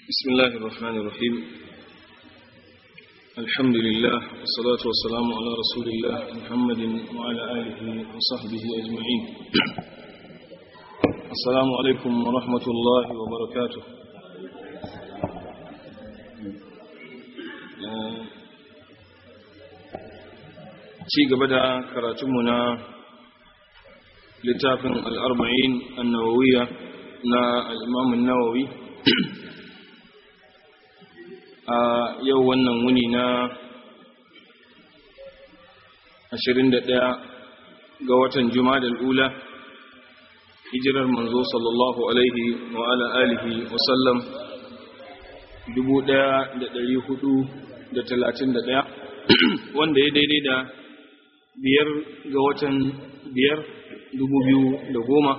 بسم الله الرحمن الرحيم الحمد لله والصلاة والسلام على رسول الله محمد وعلى آله وصحبه أجمعين السلام عليكم ورحمة الله وبركاته ci gaba da karatunmu na littafin al'arba'in annawawiya na al'imamun nawawi a yau wannan wuni na 21 ga watan juma'a ula hijirar manzo sallallahu alaihi wa ala alihi wasallam 1431 wanda ya daidai da biyar ga watan biyar dubu biyu da goma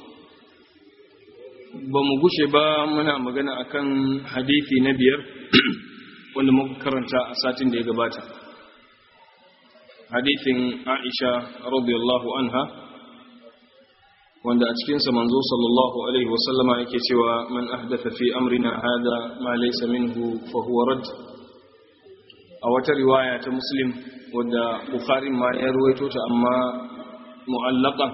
ba mu gushe ba muna magana akan hadithi na biyar wanda muka karanta a satin da ya gabata hadithin aisha radiyallahu anha wanda a cikinsa manzo sallallahu alaihi wasallama yake cewa man ahdatha fi amrina hada ma laysa minhu fa huwa rad a wata riwaya ta muslim wadda bukhari ma ya ruwaito ta amma mu'allaqan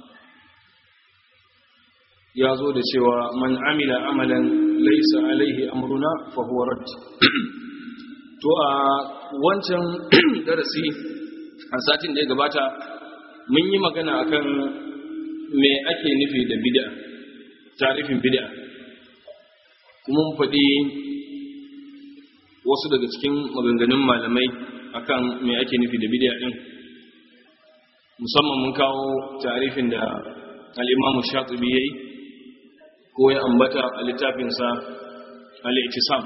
ya zo da cewa man amila amalan laysa alaihi amruna fa huwa rad to a wancan darasi a satin da ya gabata mun yi magana akan me ake nufi da bid'a tarifin bid'a kuma mun faɗi wasu daga cikin maganganun malamai akan me ake nufi da bid'a din musamman mun kawo tarifin da al-Imam Shatibi yayi ko ya ambata a littafin sa al-Ittisam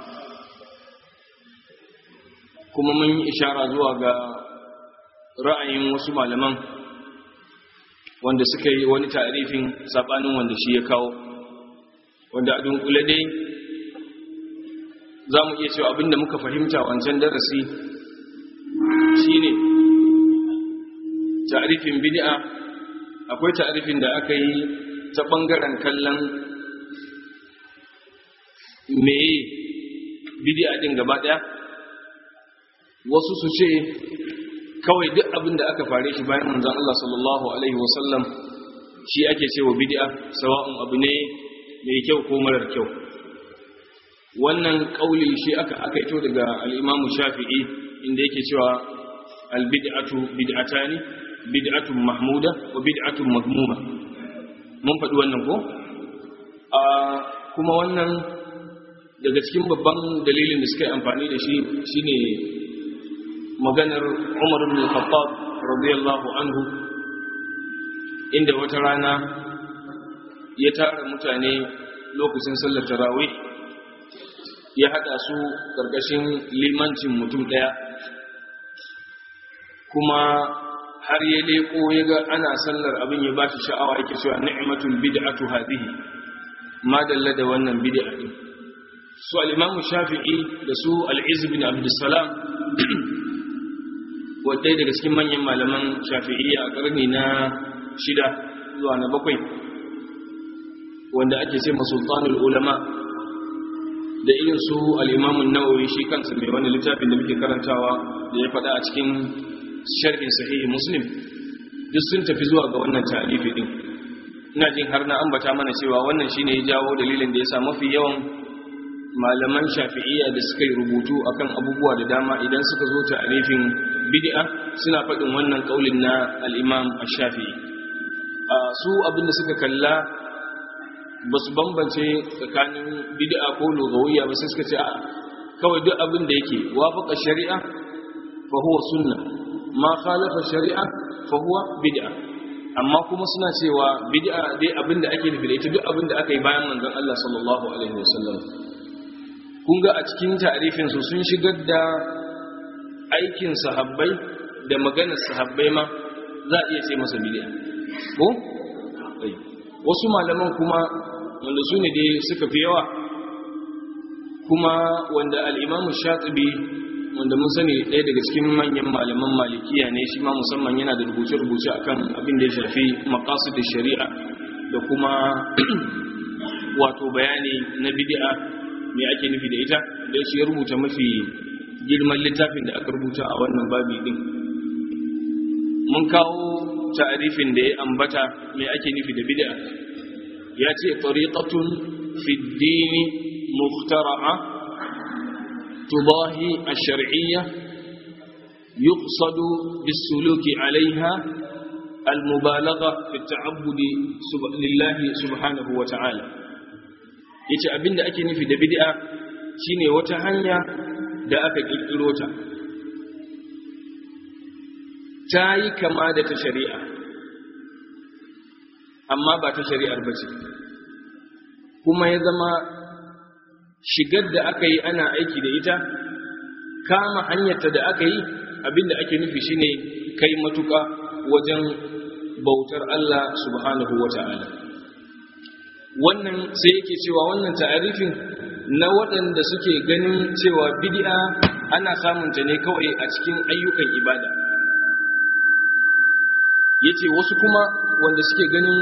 kuma mun yi ishara zuwa ga ra'ayin wasu malaman wanda suka yi wani tarifin sabanin wanda shi ya kawo wanda a dunkule dai za mu iya cewa abinda muka fahimta wancan darasi shine ta'arifin bid'a akwai ta'arifin da aka yi ta bangaren kallon meye bid'a din gaba daya wasu su ce kawai duk abin da aka fare shi bayan manzon Allah sallallahu alaihi wasallam shi ake cewa bid'a sawa'un abu ne mai kyau ko marar kyau wannan kauli shi aka akaito daga al-Imam Shafi'i inda yake cewa al-bid'atu bid'atani bid'atun mahmuda wa bid'atun madmuma mun faɗi wannan ko a kuma wannan daga cikin babban dalilin da suka yi amfani da shi shine maganar Umar ibn Khattab radiyallahu anhu inda wata rana ya tara mutane lokacin sallar tarawih ya hada su karkashin limancin mutum daya kuma har ya leko ya ga ana sallar abin ya bashi sha'awa yake cewa ni'matul bid'atu hadhihi ma dalla da wannan bid'a din su al-imam shafi'i da su al-izz bin abdussalam wadai daga cikin manyan malaman shafi'iyya a karni na shida zuwa na bakwai wanda ake ce masultanul ulama da irin su al'imamun nawawi shi kansa mai wani littafin da muke karantawa da ya faɗa a cikin sharhin sahihi muslim duk sun tafi zuwa ga wannan tarifi din ina jin har na ambata mana cewa wannan shine ya jawo dalilin da ya sa mafi yawan malaman shafi'iyya da suka yi rubutu akan abubuwa da dama idan suka zo tarifin bid'a suna faɗin wannan kaulin na al-imam ash-shafi'i su abinda suka kalla ba su bambance tsakanin bid'a ko lugawiyya ba sai suka ce kawai duk abin da yake wafaqa shari'a fa huwa sunna ma khalafa shari'a fa huwa bid'a amma kuma suna cewa bid'a dai abin da ake nufi da ita duk abin da aka yi bayan manzon Allah sallallahu alaihi wasallam kun ga a cikin ta'rifin su sun shigar da aikin sahabbai da maganar sahabbai ma za a iya ce masa bid'a ko wasu malaman kuma wanda su ne dai suka fi yawa kuma wanda al'imamu shatibi wanda mun sani ɗaya daga cikin manyan malaman malikiya ne shi ma musamman yana da rubuce-rubuce akan abin da ya shafi da shari'a da kuma wato bayani na bid'a me ake nufi da ita don shi ya rubuta mafi girman littafin da aka rubuta a wannan babi din mun kawo ta'arifin da ya ambata me ake nufi da bid'a ya ce tariqatun fi dini muhtara'a tudahi ash-shar'iyya yuqsadu bis-suluki 'alayha al-mubalagha fi at-ta'abbud lillahi subhanahu wa ta'ala yace abinda ake nufi da bid'a shine wata hanya da aka kirkiro ta ta yi kama da ta shari'a amma ba ta shari'ar ba ce kuma ya zama shigar da aka yi ana aiki da ita kama hanyarta da aka yi abinda ake nufi shine kai matuka wajen bautar Allah subhanahu wa ta'ala wannan sai yake cewa wannan ta'arifin na waɗanda suke ganin cewa bid'a ana samunta ne kawai a cikin ayyukan ibada yace wasu kuma wanda suke ganin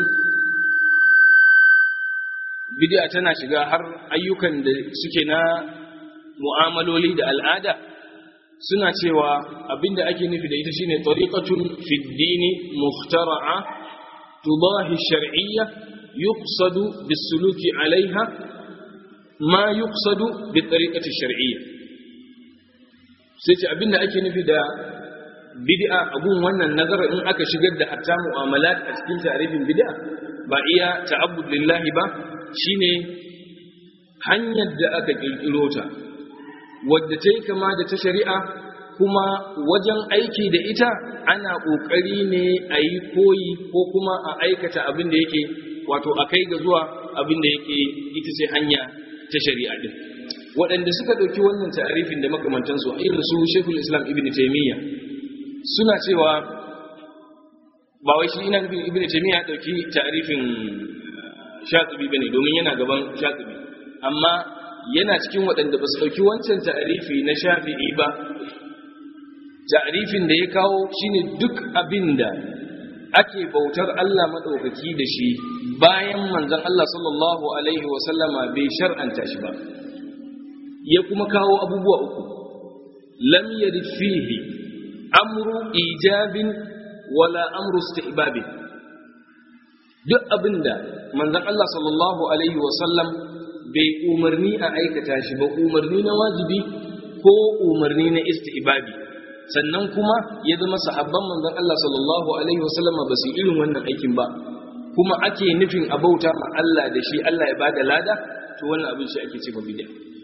bid'a tana shiga har ayyukan da suke na mu'amaloli da al'ada suna cewa abinda ake nufi da ita shine tariqatun fi dini muhtara'a tudahi shar'iyya yuqsadu bis-suluki 'alayha ma yuqsadu bi tariqati shar'iyya sai ce abinda ake nufi da bid'a abun wannan nazara in aka shigar da hatta mu'amalat a cikin tarifin bid'a ba iya ta'abbud lillahi ba shine hanyar da aka kirkiro ta wadda ta yi kama da ta shari'a kuma wajen aiki da ita ana ƙoƙari ne a yi koyi ko kuma a aikata abin da yake wato a kai ga zuwa abin da yake ita ce hanya ta shari'a din waɗanda suka ɗauki wannan ta'arifin da makamantansu a irin su shekul islam ibn taimiyya suna cewa ba wai shi ina nufin ibn taimiyya ɗauki ta'arifin shatibi bane domin yana gaban shatibi amma yana cikin waɗanda ba su ɗauki wancan ta'arifi na shafi'i ba ta'arifin da ya kawo shine duk abin da ake bautar Allah maɗaukaki da shi bayan manzon Allah sallallahu alaihi wasallama bai shar'anta shi ba ya kuma kawo abubuwa uku lam yarid fihi amru ijabin wala amru istihbabin duk abinda manzon Allah sallallahu alaihi wasallam bai umarni a aikata shi ba umarni na wajibi ko umarni na istihbabi sannan kuma ya zama sahabban manzon Allah sallallahu alaihi wasallam ba su irin wannan aikin ba kuma ake nufin a bauta ma Allah da shi Allah ya bada lada to wannan abin shi ake cewa bid'a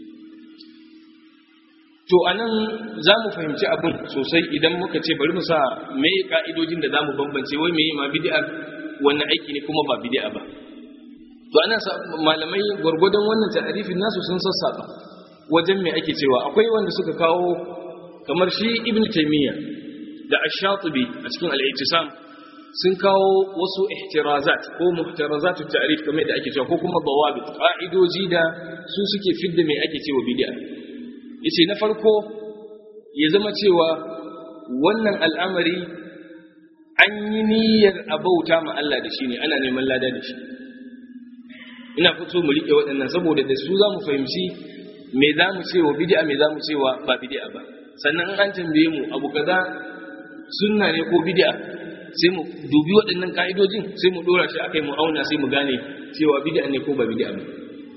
to anan za mu fahimci abin sosai idan muka ce bari mu sa me ka'idojin da za mu bambance wai meye ma bid'a wannan aiki ne kuma ba bid'a ba to anan malamai gwargwadon wannan ta'arifin nasu sun sassaba wajen me ake cewa akwai wanda suka kawo kamar shi ibn taymiya da ash-shatibi a cikin al-i'tisam sun kawo wasu ihtirazat ko muhtarazat at-ta'rif kamar da ake cewa ko kuma dawabit ka'idoji da su suke fidda me ake cewa bid'a yace na farko ya zama cewa wannan al'amari an yi niyyar abauta ma Allah da shi ne ana neman lada da shi ina fito mu rike waɗannan saboda da su za mu fahimci me za mu cewa bid'a me za mu cewa ba bid'a ba sannan an tambaye mu abu kaza sunna ne ko bid'a sai mu dubi waɗannan ka'idojin sai mu dora shi akai mu auna sai mu gane cewa bid'a ne ko ba bid'a ba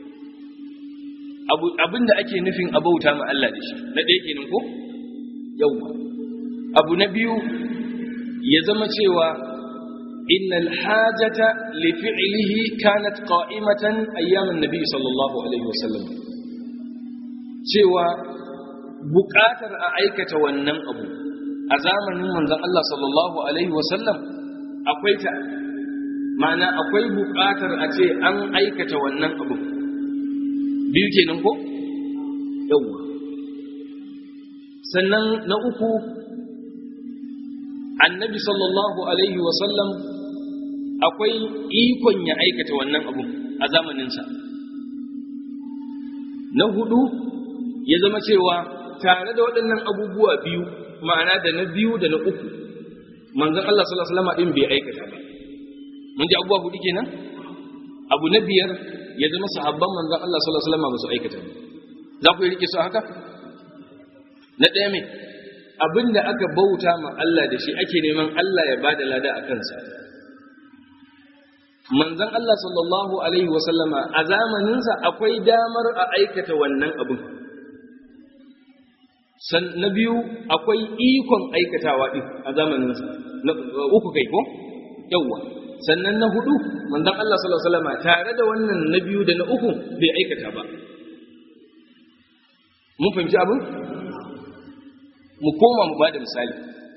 abin da ake nufin abauta ma Allah da shi na ɗaya kenan ko yawwa abu na biyu ya zama cewa innal hajata li fi'lihi kanat qa'imatan ayyaman nabi sallallahu alaihi wasallam cewa buƙatar a aikata wannan abu a zamanin manzon Allah sallallahu alaihi wasallam akwai ta ma'ana akwai buƙatar a ce an aikata wannan abu biyu kenan ko yawwa sannan na uku annabi sallallahu alaihi wasallam akwai ikon ya aikata wannan abu a zamaninsa na hudu ya zama cewa tare da waɗannan abubuwa biyu ma'ana da na biyu da na uku manzon Allah sallallahu alaihi wasallam din bai aikata ba mun ji abubuwa hudu kenan abu na biyar ya zama sahabban manzon Allah sallallahu alaihi wasallam ba su aikata ba za ku yi rike su haka na ɗaya mai abin da aka bauta ma Allah da shi ake neman Allah ya ba da lada a kansa manzan Allah sallallahu Alaihi wasallama a zamaninsa akwai damar a aikata wannan abin na biyu akwai ikon aikatawa ɗin a zamaninsa na uku kai ko yawwa sannan na hudu manzan Allah sallallahu Alaihi wasallama tare da wannan na biyu da na uku bai aikata ba mun fahimci abin mu koma mu bada misali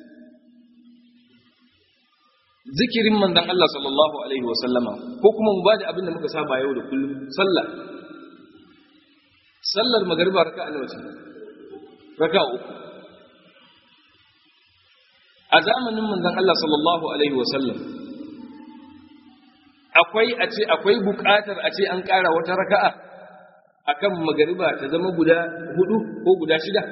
zikirin manzon Allah sallallahu alaihi wa sallama ko kuma mu bada abin da muka saba yau da kullum sallah sallar magariba raka'a nawa ce raka'a uku a zamanin manzon Allah sallallahu alaihi wa sallam akwai a ce akwai buƙatar a ce an ƙara wata raka'a akan magariba ta zama guda hudu ko guda shida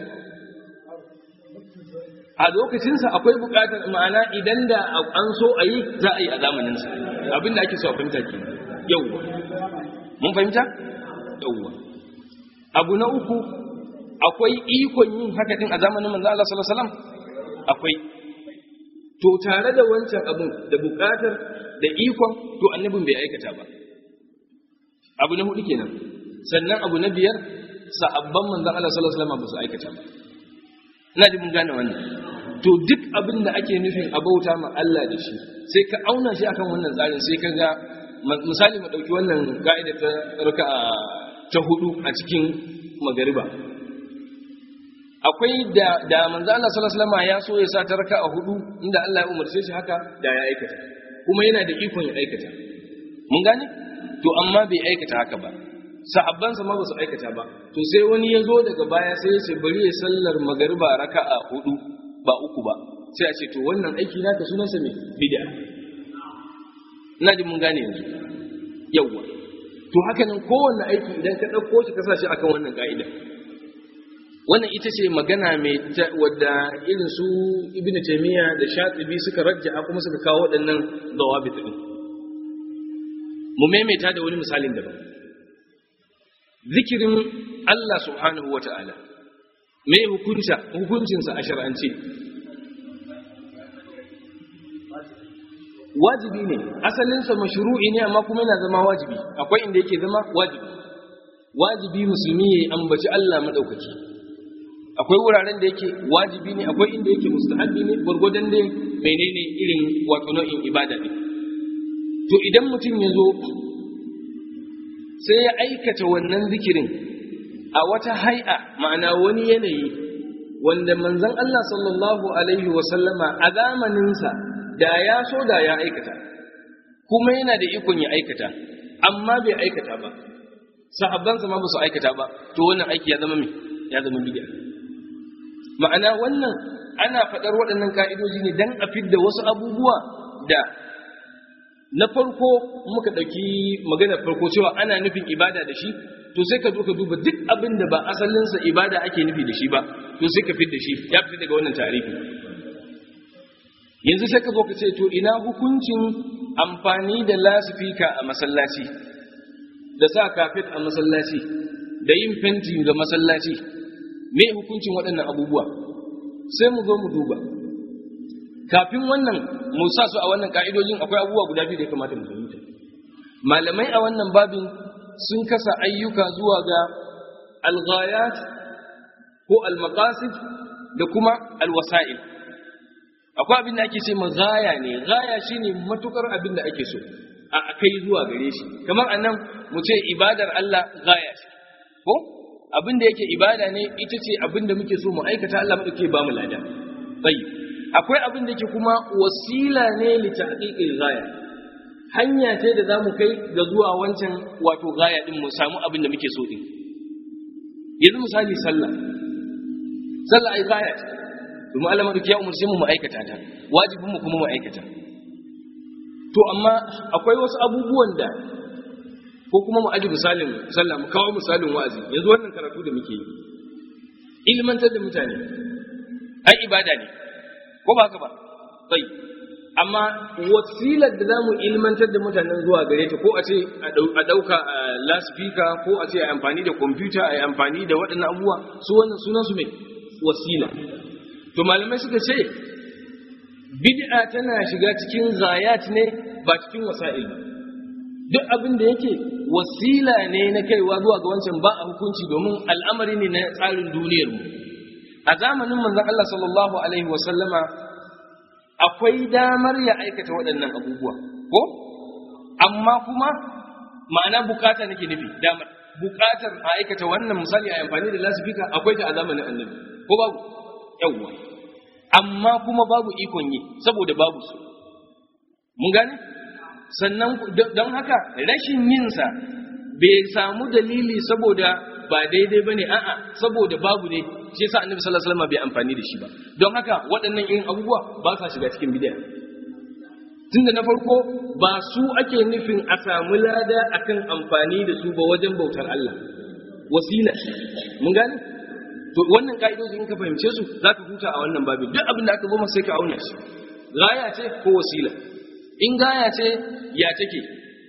a lokacinsa akwai buƙatar ma'ana idan da an so a yi za a yi a zamaninsa abinda ake so a fahimta ke yauwa mun fahimta yauwa abu na uku akwai ikon yin haka din a zamanin manzo Allah sallallahu alaihi wasallam akwai to tare da wancan abun da buƙatar da ikon to annabin bai aikata ba abu na hudu kenan sannan abu na biyar sahabban manzon Allah sallallahu alaihi wasallam ba su aikata ba ina ji mun gane wannan to duk abin da ake nufin a bauta ma Allah da shi sai ka auna shi akan wannan tsarin sai ka ga misali mu dauki wannan ka'ida ta raka'a ta hudu a cikin magariba akwai da da manzo Allah sallallahu alaihi wasallam ya so ya sa ta raka'a hudu inda Allah ya umarce shi haka da ya aikata kuma yana da ikon ya aikata mun gane to amma bai aikata haka ba sahabbansa ma ba su aikata ba to sai wani ya zo daga baya sai ya ce bari ya sallar magariba raka'a hudu ba uku ba sai a ce to wannan aiki naka sunansa me bid'a ina ji mun gane yanzu yawwa to haka nan kowanne aiki idan ka ɗauko shi ka sa shi akan wannan ka'ida wannan ita ce magana mai wadda irin su ibn taymiya da shatibi suka rajja kuma suka kawo waɗannan dawabit din mu maimaita da wani misalin daban zikirin Allah subhanahu wa ta'ala, mai hukuncinsa a shar'ance. Wajibi ne, asalinsa mashru'i ne amma kuma yana zama wajibi, akwai inda yake zama wajibi. Wajibi musulmi ya yi ambaci Allah maɗaukaki. Akwai wuraren da yake wajibi ne, akwai inda yake mustahabbi ne, gwargwadon dai menene irin wato nau'in ibada ne. To idan mutum ya zo sai ya aikata wannan zikirin a wata hai'a ma'ana wani yanayi wanda manzon Allah sallallahu alaihi wasallama a zamaninsa da ya so da ya aikata kuma yana da ikon ya aikata amma bai aikata ba sahabbansa ma ba su aikata ba to wannan aiki ya zama me ya zama bid'a ma'ana wannan ana faɗar waɗannan ka'idoji ne dan a fidda wasu abubuwa da na farko muka ɗauki maganar farko cewa ana nufin ibada da shi to sai ka zo ka duba duk abin da ba asalinsa ibada ake nufi da shi ba to sai ka fit da shi ya fita daga wannan tarihi yanzu sai ka zo ka ce to ina hukuncin amfani da lasifika a masallaci da sa kafet a masallaci da yin fenti ga masallaci me hukuncin waɗannan abubuwa sai mu zo mu duba kafin wannan mu sa su a wannan ka'idojin akwai abubuwa guda biyu da ya kamata mu fahimta malamai a wannan babin sun kasa ayyuka zuwa ga alghayat ko almaqasid da kuma alwasa'il akwai abin da ake ce ma gaya ne gaya shine matukar abin da ake so a kai zuwa gare shi kamar anan mu ce ibadar Allah gaya ce ko abin da yake ibada ne ita ce abin da muke so mu aikata Allah mu ke ba mu lada tayyib akwai abin da ke kuma wasila ne li tahqiqil ghaya hanya ce da zamu kai ga zuwa wancan wato ghaya din mu samu abin da muke so din yanzu misali sallah sallah ai ghaya ce kuma Allah madauki ya umarce mu mu aikata ta wajibin mu kuma mu aikata to amma akwai wasu abubuwan da ko kuma mu aji misalin sallah mu kawo misalin wa'azi yanzu wannan karatu da muke yi ilmantar da mutane ai ibada ne ko ba haka ba sai amma wasilar da zamu ilmantar da mutanen zuwa gare ta ko a ce a dauka laspika ko a ce a amfani da kwamfuta a amfani da waɗannan abubuwa su wannan sunan su mai wasila to malamai suka ce bid'a tana shiga cikin zayat ne ba cikin wasa'il ba duk abin da yake wasila ne na kaiwa zuwa ga wancan ba a hukunci domin al'amari ne na tsarin duniyar mu a zamanin manzon Allah sallallahu alaihi wasallama akwai damar ya aikata waɗannan abubuwa ko amma kuma ma'ana bukata nake nufi damar bukatar a aikata wannan misali a amfani da lasifika akwai ta a zamanin annabi ko babu yawwa amma kuma babu ikon yi saboda babu su mun gane sannan don haka rashin yinsa bai samu dalili saboda ba daidai bane a'a saboda babu ne shi yasa annabi sallallahu alaihi wasallam bai amfani da shi ba don haka waɗannan irin abubuwa ba sa shiga cikin bid'a tunda na farko ba su ake nufin a samu lada akan amfani da su ba wajen bautar Allah wasila mun gane to wannan ka'idoji in ka fahimce su zaka huta a wannan babin duk abin da aka zo masa sai ka auna shi gaya ce ko wasila in gaya ce ya take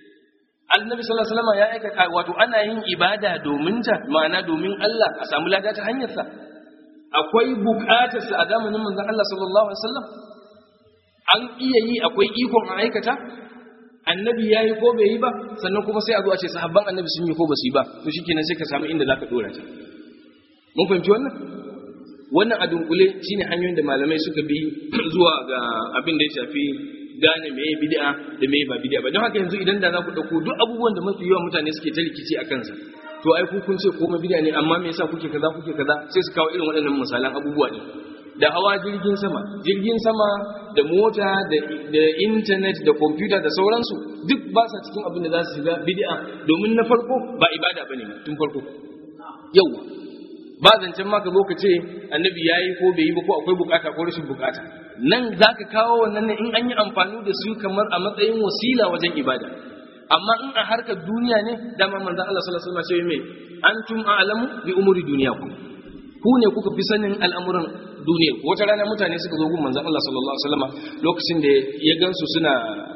annabi sallallahu alaihi wasallam ya aikata wato ana yin ibada domin ta ma'ana domin Allah a samu lada ta hanyar sa akwai bukatar sa a zamanin manzon Allah sallallahu alaihi wasallam an iya yi akwai ikon a aikata annabi ya yi ko bai yi ba sannan kuma sai a zo a ce sahabban annabi sun yi ko ba su yi ba to shikenan sai ka samu inda zaka dora ta mun fahimci wannan wannan a dunkule shine hanyoyin da malamai suka bi zuwa ga abin da ya shafi gane meye bid'a da meye ba bid'a ba don haka yanzu idan da za ku dauko duk abubuwan da mafi yawan mutane suke ta rikici a kansa to ai ku kun ce komai bid'a ne amma me yasa kuke kaza kuke kaza sai su kawo irin waɗannan misalan abubuwa ne da hawa jirgin sama jirgin sama da mota da intanet da kwamfuta da sauransu duk ba sa cikin abin da za su shiga bid'a domin na farko ba ibada bane tun farko yau ba zancen ma ka zo ka ce annabi ya yi ko bai yi ba ko akwai bukata ko rashin bukata nan za ka kawo wannan ne in an yi amfani da su kamar a matsayin wasila wajen ibada amma in a harkar duniya ne dama manzan Allah sallallahu alaihi wasallam mai antum a'lamu bi umuri duniyakum ku ne kuka fi sanin al'amuran duniya wata rana mutane suka zo gun manzan Allah sallallahu alaihi wasallam lokacin da ya gansu suna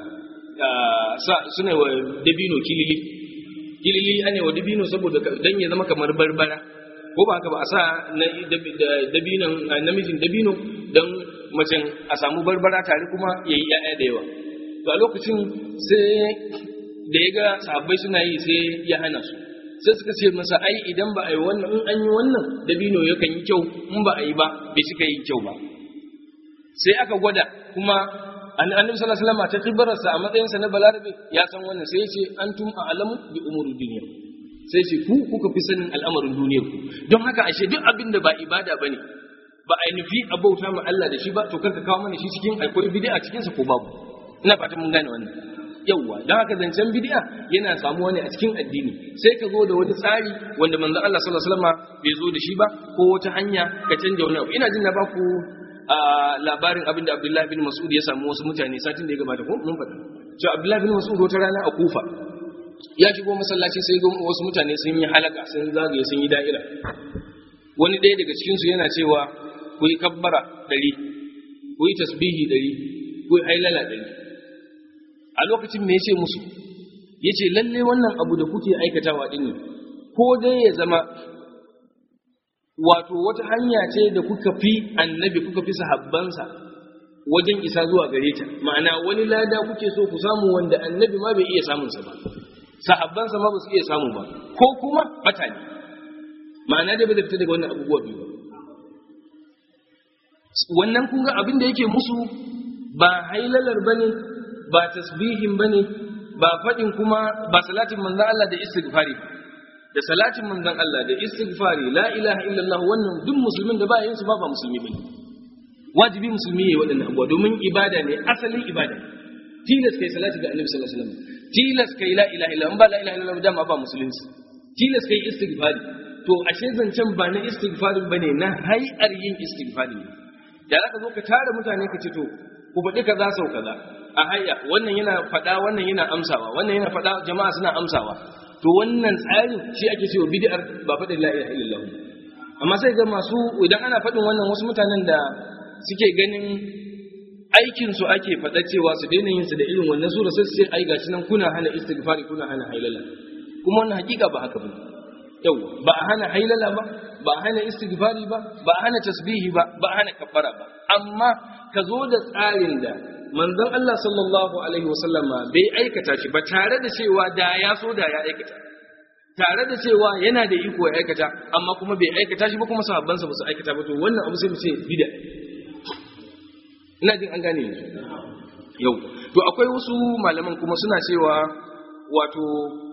suna wa dabino kilili kilili ane wa dabino saboda dan ya zama kamar barbara ko ba haka ba a sa na dabinon namijin dabino don macen a samu barbara tare kuma ya yi ‘ya'ya da yawa to a lokacin sai da ya ga sahabbai suna yi sai ya hana su sai suka ce masa ai idan ba a yi wannan in an yi wannan dabino yakan yi kyau in ba a yi ba bai suka yi kyau ba sai aka gwada kuma annabi sallallahu alaihi wasallam ta kibarsa a matsayinsa na balarabe ya san wannan sai ya ce antum a'lamu bi umuri dunya sai ce ku kuka fi sanin al'amarin duniyar ku don haka ashe duk abin da ba ibada bane ba a nufi a bauta ma Allah da shi ba to karka kawo mana shi cikin akwai bid'a cikin sa ko babu ina fata mun gane wannan yawwa don haka zancen bid'a yana samuwa ne a cikin addini sai ka zo da wani tsari wanda manzon Allah sallallahu alaihi wasallam bai zo da shi ba ko wata hanya ka canja wani abu ina jin na baku a labarin abin da Abdullahi bin Mas'ud ya samu wasu mutane satin da ya gabata ko mun faɗa cewa Abdullahi bin Mas'ud wata rana a Kufa ya shigo masallaci sai ga wasu mutane sun yi halaka sun zagaye sun yi da'ira wani ɗaya daga cikinsu yana cewa ku yi kabbara ɗari ku yi tasbihi ɗari ku yi hailala ɗari a lokacin me ya ce musu ya ce lalle wannan abu da kuke aikatawa ɗin ko dai ya zama wato wata hanya ce da kuka fi annabi kuka fi sahabbansa wajen isa zuwa gare ta ma'ana wani lada kuke so ku samu wanda annabi ma bai iya samunsa ba sahabbansa ma ba su iya samu ba ko kuma bata ne ma'ana dai ba da fita daga wannan abubuwa biyu ba wannan kun ga abin da yake musu ba hailalar bane ba tasbihin bane ba fadin kuma ba salatin manzon Allah da istighfari da salatin manzon Allah da istighfari la ilaha illallah wannan duk musulmin da ba yin su ba ba musulmi bane wajibi musulmi yayi waɗannan abubuwa domin ibada ne asalin ibada tilas kai salati ga annabi sallallahu alaihi wasallam tilas kai la ilaha illallah ba la ilaha illallah dama ba musulunci tilas kai istighfari to ashe zancen ba na istighfari bane na hayar yin istighfari ne da zaka zo ka tare mutane ka ce to ku faɗi kaza sau kaza a hayya wannan yana faɗa wannan yana amsawa wannan yana faɗa jama'a suna amsawa to wannan tsarin shi ake cewa bid'ar ba faɗin la ilaha illallah amma sai ga masu idan ana faɗin wannan wasu mutanen da suke ganin aikin su ake faɗa cewa su daina yin su da irin wannan sura sai su ce ai gashi nan kuna hana istighfari kuna hana hailala kuma wannan hakika ba haka bane yau ba a hana hailala ba ba a hana istighfari ba ba a hana tasbihi ba ba a hana kaffara ba amma ka zo da tsarin da manzon Allah sallallahu alaihi wasallama bai aikata shi ba tare da cewa da ya so da ya aikata tare da cewa yana da iko ya aikata amma kuma bai aikata shi ba kuma sahabbansa ba su aikata ba to wannan abu sai mu ce bid'a ina jin an gane yanzu yau to akwai wasu malaman kuma suna cewa wato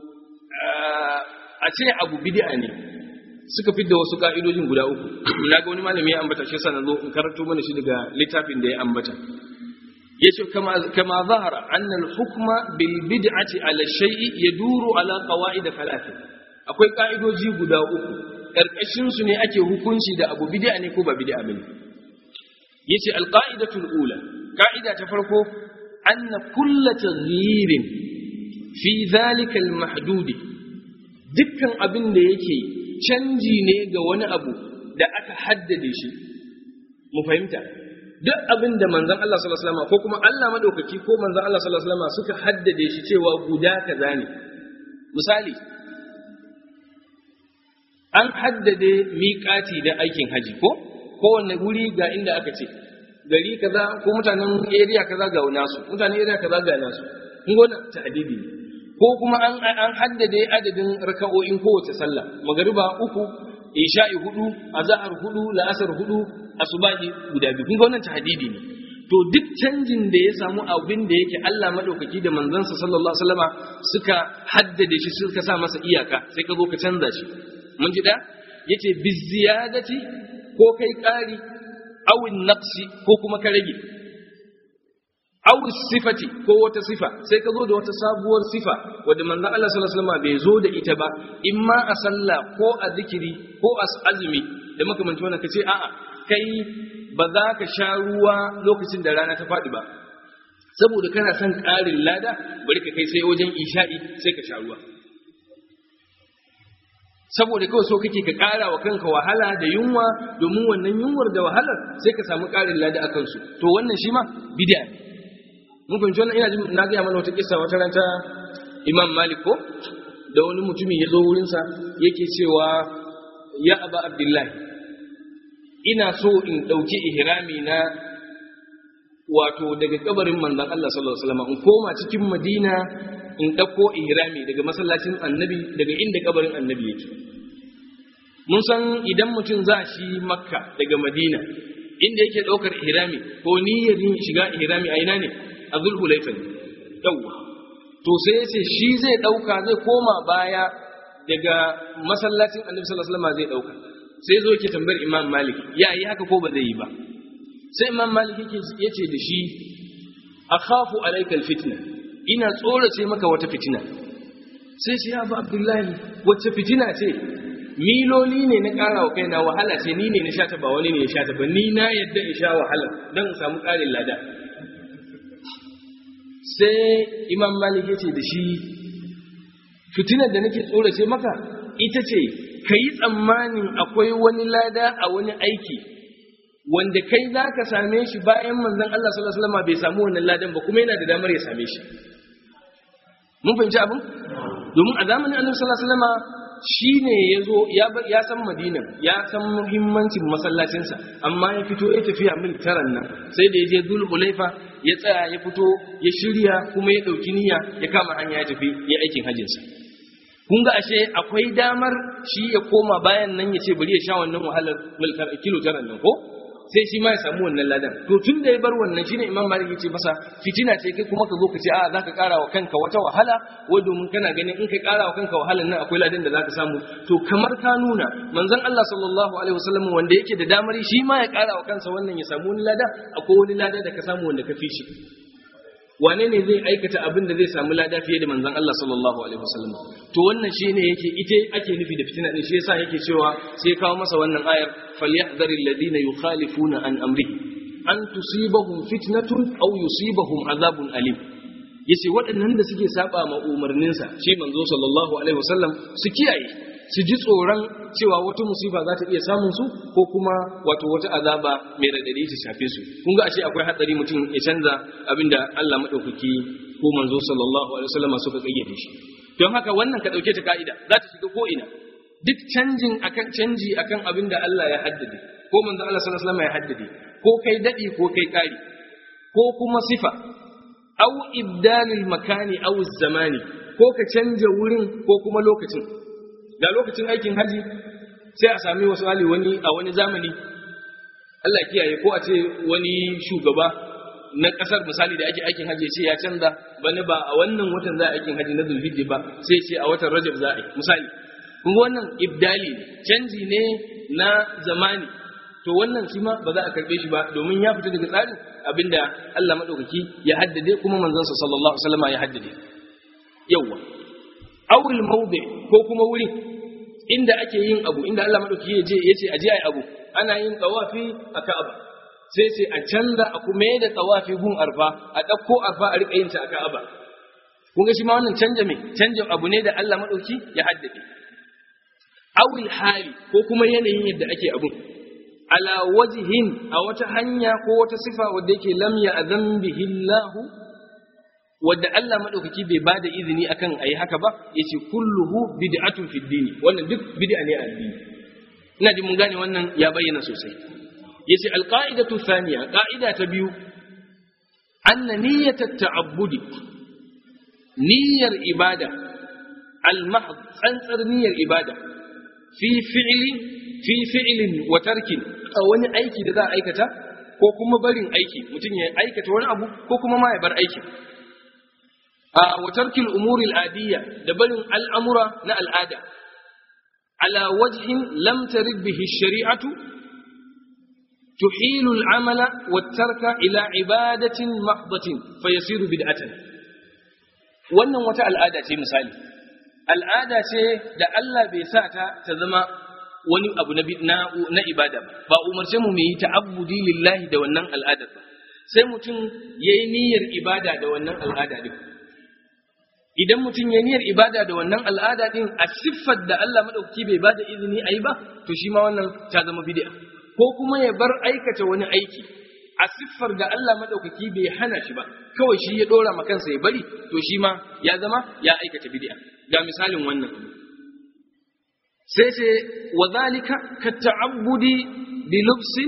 a ce abu bid'a ne suka fidda wasu ka'idojin guda uku na ga wani malami ya ambata shi sanan zo in karanto mana shi daga littafin da ya ambata yace kama kama zahara anna al-hukma bil bid'ati ala shay'i yaduru ala qawaid thalath akwai ka'idoji guda uku karkashin su ne ake hukunci da abu bid'a ne ko ba bid'a bane yace al-qa'idatu al-ula ka'ida ta farko anna kullu taghyirin fi dhalika al-mahdud dukkan abin da yake canji ne ga wani abu da aka haddade shi mu fahimta duk abin da manzon Allah sallallahu alaihi wasallam ko kuma Allah madaukaki ko manzon Allah sallallahu alaihi wasallam suka haddade shi cewa guda kaza ne misali an haddade miƙati da aikin haji ko kowanne wuri ga inda aka ce gari kaza ko mutanen area kaza ga nasu mutanen area kaza ga nasu kun gona ta'didi ne ko kuma an an haddade adadin raka'o'in kowace sallah magariba uku isha'i hudu azhar hudu la'asar hudu asubahi guda biyu kun ga wannan tahdidi ne to duk canjin da ya samu abin da yake Allah madaukaki da manzansa sallallahu alaihi wasallama suka haddade shi suka sa masa iyaka sai ka zo ka canza shi mun ji da yace biziyadati ko kai ƙari awin naqsi ko kuma ka rage aw sifati ko wata sifa sai ka zo da wata sabuwar sifa wadda manzo Allah sallallahu alaihi wasallam bai zo da ita ba imma a sallah ko a zikiri ko a azumi da makamanci wannan kace a'a kai ba za ka sha ruwa lokacin da rana ta faɗi ba saboda kana son ƙarin lada bari ka kai sai wajen isha'i sai ka sha ruwa saboda kawai so kake ka ƙara wa kanka wahala da yunwa domin wannan yunwar da wahalar sai ka samu ƙarin lada a kansu to wannan shi ma bid'a ne mun fahimci wannan ina jin na gaya mana wata kissa wata ranta imam malik ko da wani mutumi ya zo wurinsa yake cewa ya aba abdullahi ina so in ɗauki ihrami na wato daga kabarin manzon Allah sallallahu alaihi wasallam in koma cikin madina in ɗauko ihrami daga masallacin annabi daga inda kabarin annabi yake mun san idan mutum za shi makka daga madina inda yake ɗaukar ihrami ko niyyar yin shiga ihrami a ina ne a zulhulaifa ne yawwa to sai ya ce shi zai ɗauka zai koma baya daga masallacin annabi sallallahu alaihi wasallam zai ɗauka sai zo yake tambayar imam malik ya yi haka ko ba zai yi ba sai imam malik yake yace da shi akhafu alayka alfitna ina tsorace maka wata fitina sai shi ya ba abdullahi wacce fitina ce miloli ne na ƙara wa kaina wahala ce ni ne na sha ta ba wani ne ya sha ta ba ni na yadda in sha wahala don in samu ƙarin lada sai imam malik ya ce da shi fitinar da nake tsorace maka ita ce ka yi tsammanin akwai wani lada a wani aiki wanda kai za ka same shi bayan manzon Allah sallallahu alaihi wasallam bai samu wannan ladan ba kuma yana da damar ya same shi mun fahimci abin domin a zamanin annabi sallallahu alaihi wasallam shine yazo ya ya san Madina ya san muhimmancin masallacinsa amma ya fito ya tafiya mil taran nan sai da ya je Dhul Hulaifa ya tsaya ya fito ya shirya kuma ya dauki niyya ya kama hanya ya tafi ya aikin hajjinsa kun ga ashe akwai damar shi ya koma bayan nan ya ce bari ya sha wannan wahalar mil kilo taran nan ko sai shi ma ya samu wannan ladan to tun da ya bar wannan shine imam malik yace masa fitina ce kai kuma ka zo ka ce a zaka kara wa kanka wata wahala wai domin kana ganin in kai kara wa kanka wahalan nan akwai ladan da zaka samu to kamar ka nuna manzon Allah sallallahu alaihi wasallam wanda yake da damar shi ma ya kara wa kansa wannan ya samu wani lada akwai wani lada da ka samu wanda ka fi shi wane ne zai aikata abin da zai samu lada fiye da manzon Allah sallallahu alaihi wasallam to wannan shine yake ite ake nufi da fitina din shi yasa yake cewa sai kawo masa wannan ayar falyahdhari alladhina yukhalifuna an amrihi an tusibahum fitnatun aw yusibahum azabun alim yace waɗannan da suke saba ma umarninsa shi manzo sallallahu alaihi wasallam su kiyaye su ji tsoron cewa wata musiba za ta iya samun su ko kuma wato wata azaba mai radadi ta shafe su kun ga ashe akwai hatsari mutum ya canza abinda Allah madaukaki ko manzo sallallahu alaihi wasallam suka kayyade shi don haka wannan ka dauke ta ka'ida za ta shiga ko ina duk canjin akan canji akan abinda Allah ya haddade ko manzo Allah sallallahu alaihi wasallam ya haddade ko kai dadi ko kai kari ko kuma sifa au ibdalil makani au zamani ko ka canja wurin ko kuma lokacin da lokacin aikin haji sai a sami wasu hali wani a wani zamani Allah kiyaye ko a ce wani shugaba na kasar misali da ake aikin haji ce ya canza bani ba a wannan watan za a aikin haji na zulhijja ba sai ce a watan rajab za a yi misali kun wannan ibdali canji ne na zamani to wannan shi ma ba za a karbe shi ba domin ya fita daga tsarin abinda Allah madaukaki ya haddade kuma manzon sa sallallahu alaihi wasallam ya haddade yawa awul mawdi ko kuma wuri inda ake yin abu inda Allah madaukaki ya je yace aje ai abu ana yin tawafi a Ka'aba sai sai a canza a kuma da tawafi gun arfa a dauko arfa a rika yin ta a Ka'aba kun ga shi ma wannan canja me canjin abu ne da Allah madaukaki ya haddade awul hali ko kuma yanayin yadda ake abun ala wajihin a wata hanya ko wata sifa wadda yake lam ya azan bihi Allah wadda Allah madaukaki bai bada izini akan ayi haka ba yace kulluhu bid'atun fid din wannan duk bid'a ne a addini ina ji mun gane wannan ya bayyana sosai yace alqa'idatu thaniya qa'ida ta biyu anna niyyat at-ta'abbudi niyyar ibada al-mahd tsantsar niyyar ibada fi fi'li fi fi'lin wa tarkin a wani aiki da za a aikata ko kuma barin aiki mutum ya aikata wani abu ko kuma ma ya bar aikin a wa tarkil umuri al'adiyya da barin al'amura na al'ada ala wajhin lam tarid bihi shari'atu tuhilu al'amala wa tarka ila ibadatin mahdatin fayasiru bid'atan wannan wata al'ada ce misali al'ada ce da Allah bai sa ta ta zama wani abu na, na, ibada ba ba umarce mu mu yi ta'abbudi lillahi da wannan al'adar ba sai mutum ya yi niyyar ibada da wannan al'ada din idan mutum ya niyyar ibada da wannan al'ada din a siffar da Allah madaukaki bai bada izini a yi ba to shi ma wannan ta zama bid'a ko kuma ya bar aikata wani aiki a siffar da Allah madaukaki bai hana shi ba kawai shi ya dora ma kansa ya bari to shi ma ya zama ya aikata bid'a ga misalin wannan sai ce wa zalika ka ta'abbudi bi lubsin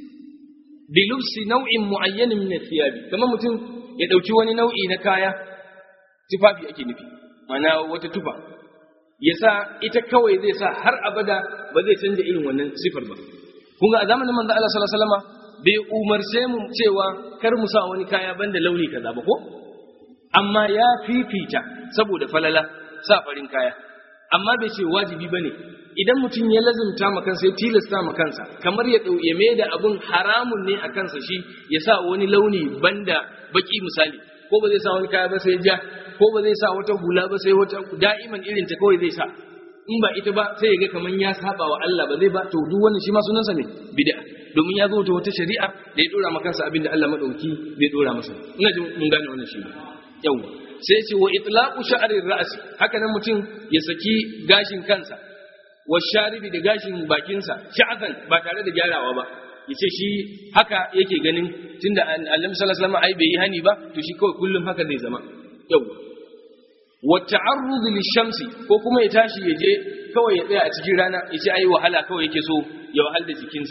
bi lubsi nau'in mu'ayyanin min thiyabi kamar mutum ya dauki wani nau'i na kaya tufafi ake nufi mana wata tufa ya sa ita kawai zai sa har abada ba zai canja irin wannan sifar ba kun ga a zamanin manzo Allah sallallahu alaihi wasallam bai umarce mu cewa kar mu sa wani kaya banda launi kaza ba ko amma ya fifita saboda falala sa farin kaya amma bai ce wajibi bane idan mutum ya lazumta ma kansa ya tilasta ma kansa kamar ya ya mai da abun haramun ne a kansa shi ya sa wani launi banda baki misali ko ba zai sa wani kaya ba sai ja ko ba zai sa wata hula ba sai wata da'iman irin ta kawai zai sa in ba ita ba sai ya ga kaman ya saba wa Allah ba zai ba to duk wannan shi ma sunansa ne bid'a domin ya zo da wata shari'a da ya dora maka abin da Allah madauki bai dora masa ina ji mun gane wannan shi yawa sai ce wa itlaqu sha'rir ra's haka nan mutum ya saki gashin kansa wa sharibi da gashin bakinsa sha'atan ba tare da gyarawa ba yace shi haka yake ganin tunda Annabi sallallahu alaihi wasallam ai bai yi hani ba to shi kawai kullum haka zai zama yawa wa ta'arrud lishamsi ko kuma ya tashi ya je kawai ya tsaya a cikin rana yace ai wahala kawai yake so ya wahal da jikinsa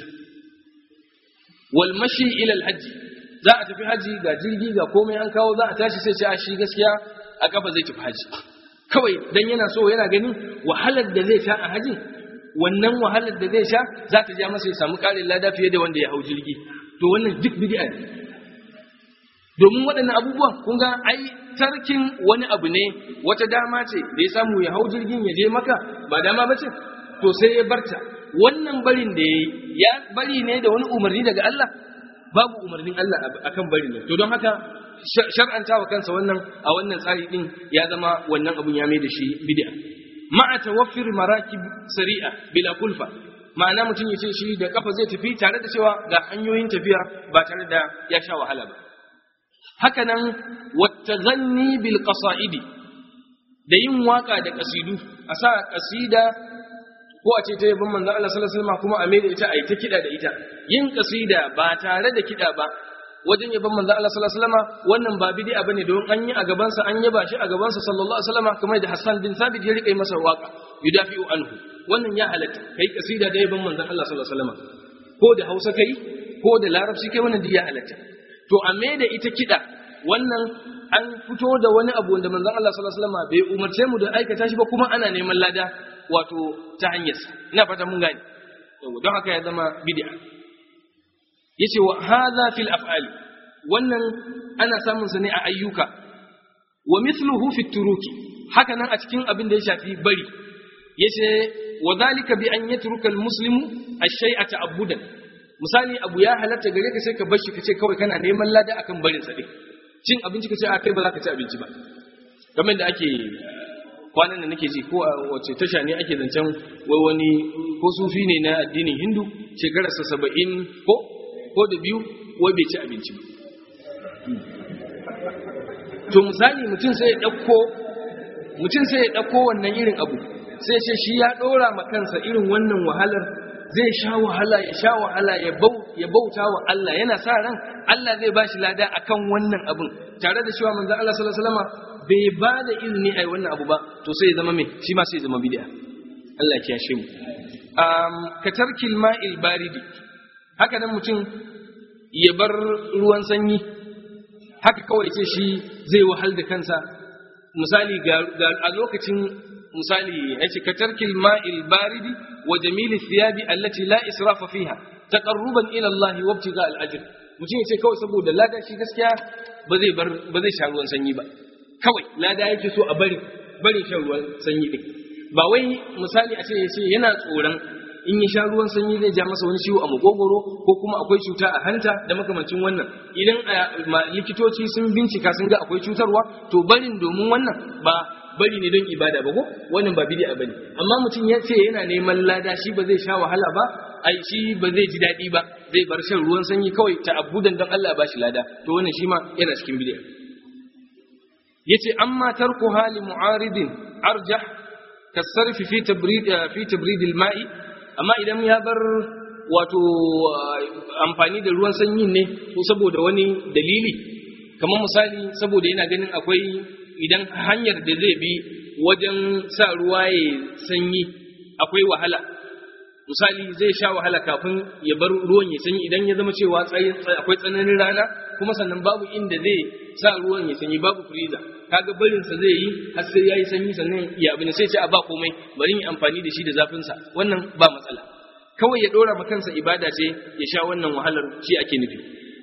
wal mashi ila al hajji za a tafi haji ga jirgi ga komai an kawo za a tashi sai ce a shi gaskiya a kafa zai tafi haji kawai dan yana so yana ganin wahalar da zai sha a haji wannan wahalar da zai sha za ta ja masa ya samu ƙarin lada fiye da wanda ya hau jirgi to wannan duk bid'a ne domin waɗannan abubuwan kun ga ai tarkin wani abu ne wata dama ce da ya samu ya hau jirgin ya je maka ba dama ba ce to sai ya barta wannan barin da ya yi ya bari ne da wani umarni daga Allah babu umarnin Allah akan bari ne to don haka shar'anta wa kansa wannan a wannan tsari din ya zama wannan abun ya mai da shi bid'a ma'a tawaffir marakib sari'a bila kulfa ma'ana mutum ya ce shi da kafa zai tafi tare da cewa ga hanyoyin tafiya ba tare da ya sha wahala ba haka nan wattazanni bil qasa'idi da yin waka da kasidu a sa kasida ko a ce ta yabon manzon Allah sallallahu alaihi wasallam kuma a mai da ita a yi ta kida da ita yin kasida ba tare da kida ba wajen yabon manzon Allah sallallahu alaihi wasallam wannan ba bid'a bane don an yi a gaban sa an yaba shi a gaban sa sallallahu alaihi wasallam kamar da Hassan bin Thabit ya rika masa waka yudafi'u anhu wannan ya halatta kai kasida da yabon manzon Allah sallallahu alaihi wasallam ko da Hausa kai ko da Larabci kai wannan ya halatta to a mai da ita kida wannan an fito da wani abu wanda manzon Allah sallallahu alaihi wasallam bai umarce mu da aikata shi ba kuma ana neman lada wato ta hanyar sa ina fata mun gane don haka ya zama bid'a yace wa hadha fil af'ali wannan ana samun sa ne a ayyuka wa mithluhu fit turuki haka nan a cikin abin da ya shafi bari yace wa dhalika bi an yatruka al muslimu ash-shay'a ta'abbudan misali abu ya halatta gare ka sai ka bar shi ka ce kawai kana neman lada akan barin sa din cin abinci ka ce a kai ba za ka ci abinci ba kamar da ake kwanan da nake ji ko a wace tasha ne ake zancen wai wani ko sufi ne na addinin hindu shekararsa saba'in ko ko da biyu wai bai ci abinci ba to misali mutum sai ya ɗauko mutum sai ya ɗauko wannan irin abu sai ce shi ya ɗora ma kansa irin wannan wahalar zai sha wahala ya sha wahala ya bauta wa Allah yana sa ran Allah zai ba shi lada akan wannan abin tare da cewa manzo Allah sallallahu alaihi wasallam bai ba da izini ai wannan abu ba to sai ya zama me shi ma sai ya zama bid'a Allah ya kiyashe mu um ka tarkil ma'il baridi haka nan mutum ya bar ruwan sanyi haka kawai ce shi zai wahal da kansa misali ga a lokacin misali yace ka tarkil ma'il baridi wa jamili thiyabi allati la israfa fiha taqarruban ila Allah wa ibtiga al-ajr mutum yace kawai saboda lada shi gaskiya ba zai bar ba zai sha ruwan sanyi ba kawai lada yake so a bari bari shan ruwan sanyi din ba wai misali a ce yace yana tsoron in ya sha ruwan sanyi zai ja masa wani ciwo a makogoro ko kuma akwai cuta a hanta da makamancin wannan idan likitoci sun bincika sun ga akwai cutarwa to barin domin wannan ba bari ne don ibada ba ko wannan ba bid'a bane amma mutum ya ce yana neman lada shi ba zai sha wahala ba ai shi ba zai ji daɗi ba zai bar shan ruwan sanyi kawai ta abudan don Allah ba shi lada to wannan shi ma yana cikin bid'a yace amma tarku hali mu'aridin arjah kasarfi fi tabrid fi tabrid al-ma'i amma idan ya bar wato amfani da ruwan sanyi ne ko saboda wani dalili kamar misali saboda yana ganin akwai idan hanyar da zai bi wajen sa ruwa ya sanyi akwai wahala misali zai sha wahala kafin ya bar ruwan ya sanyi idan ya zama cewa akwai tsananin rana kuma sannan babu inda zai sa ruwan ya sanyi babu freezer kaga barin sa zai yi har sai yayi sanyi sannan ya abin sai ce a ba komai bari yi amfani da shi da zafin sa wannan ba matsala kawai ya dora ma kansa ibada ce ya sha wannan wahalar shi ake nufi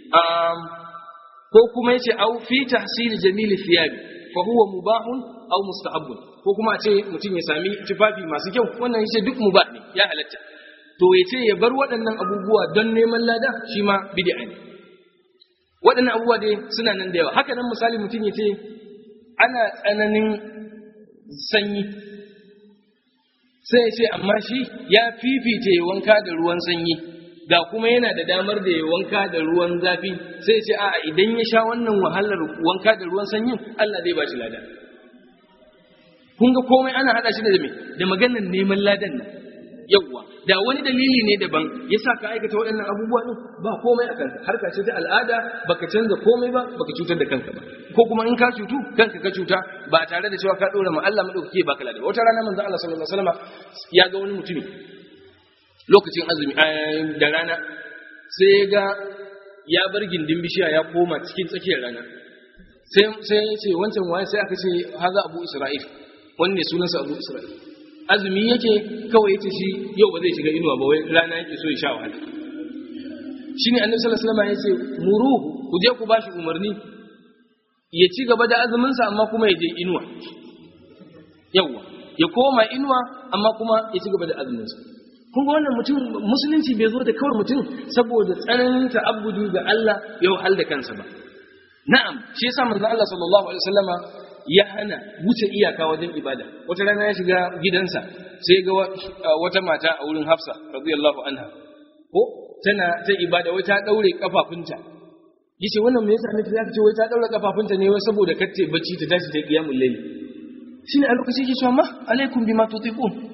ko kuma yace au fi tahsil jamil thiyabi fa huwa mubahun aw mustahabbun ko kuma a ce mutum ya sami tufafi masu kyau wannan yace duk mubah ne ya halatta to yace ya bar waɗannan abubuwa don neman lada shi ma bid'a ne waɗannan abubuwa dai suna nan da yawa haka nan misali mutum yace ana tsananin sanyi sai ya ce amma shi ya fifita ya wanka da ruwan sanyi ga kuma yana da damar da ya wanka da ruwan zafi sai ce a idan ya sha wannan wahalar wanka da ruwan sanyin Allah zai ba shi lada kun ga komai ana hada shi da me da maganar neman ladan nan yawwa da wani dalili ne daban ya sa ka aikata waɗannan abubuwa ɗin ba komai a kanka harka ce ta al'ada baka canza komai ba baka cutar da kanka ba ko kuma in ka cutu kanka ka cuta ba tare da cewa ka ɗora ma Allah madaukake baka lada wata rana manzo Allah sallallahu alaihi wasallam ya ga wani mutumi lokacin azumi da rana sai ya ga ya bar gindin bishiya ya koma cikin tsakiyar rana sai sai ya ce wancan waye sai aka ce haza abu isra'il wanne sunansa abu isra'il azumi yake kawai yace shi yau ba zai shiga inuwa ba wai rana yake so ya sha wahala shine annabi sallallahu alaihi wasallam yace muruhu ku je ku bashi umarni ya ci gaba da azumin sa amma kuma ya je inuwa yawa ya koma inuwa amma kuma ya ci gaba da azumin sa kun ga wannan mutum musulunci bai zo da kawai mutum saboda tsananin ta'abbudu ga Allah ya wahal da kansa ba na'am shi yasa manzon Allah sallallahu alaihi wasallama ya hana wuce iyaka wajen ibada wata rana ya shiga gidansa sai ga wata mata a wurin Hafsa radiyallahu anha ko tana ta ibada wai ta daure kafafunta yace wannan me yasa ne ta ce wai ta daure kafafunta ne wai saboda kace bacci ta tashi ta qiyamul layl shine a lokacin yake cewa ma alaikum bima tutiqun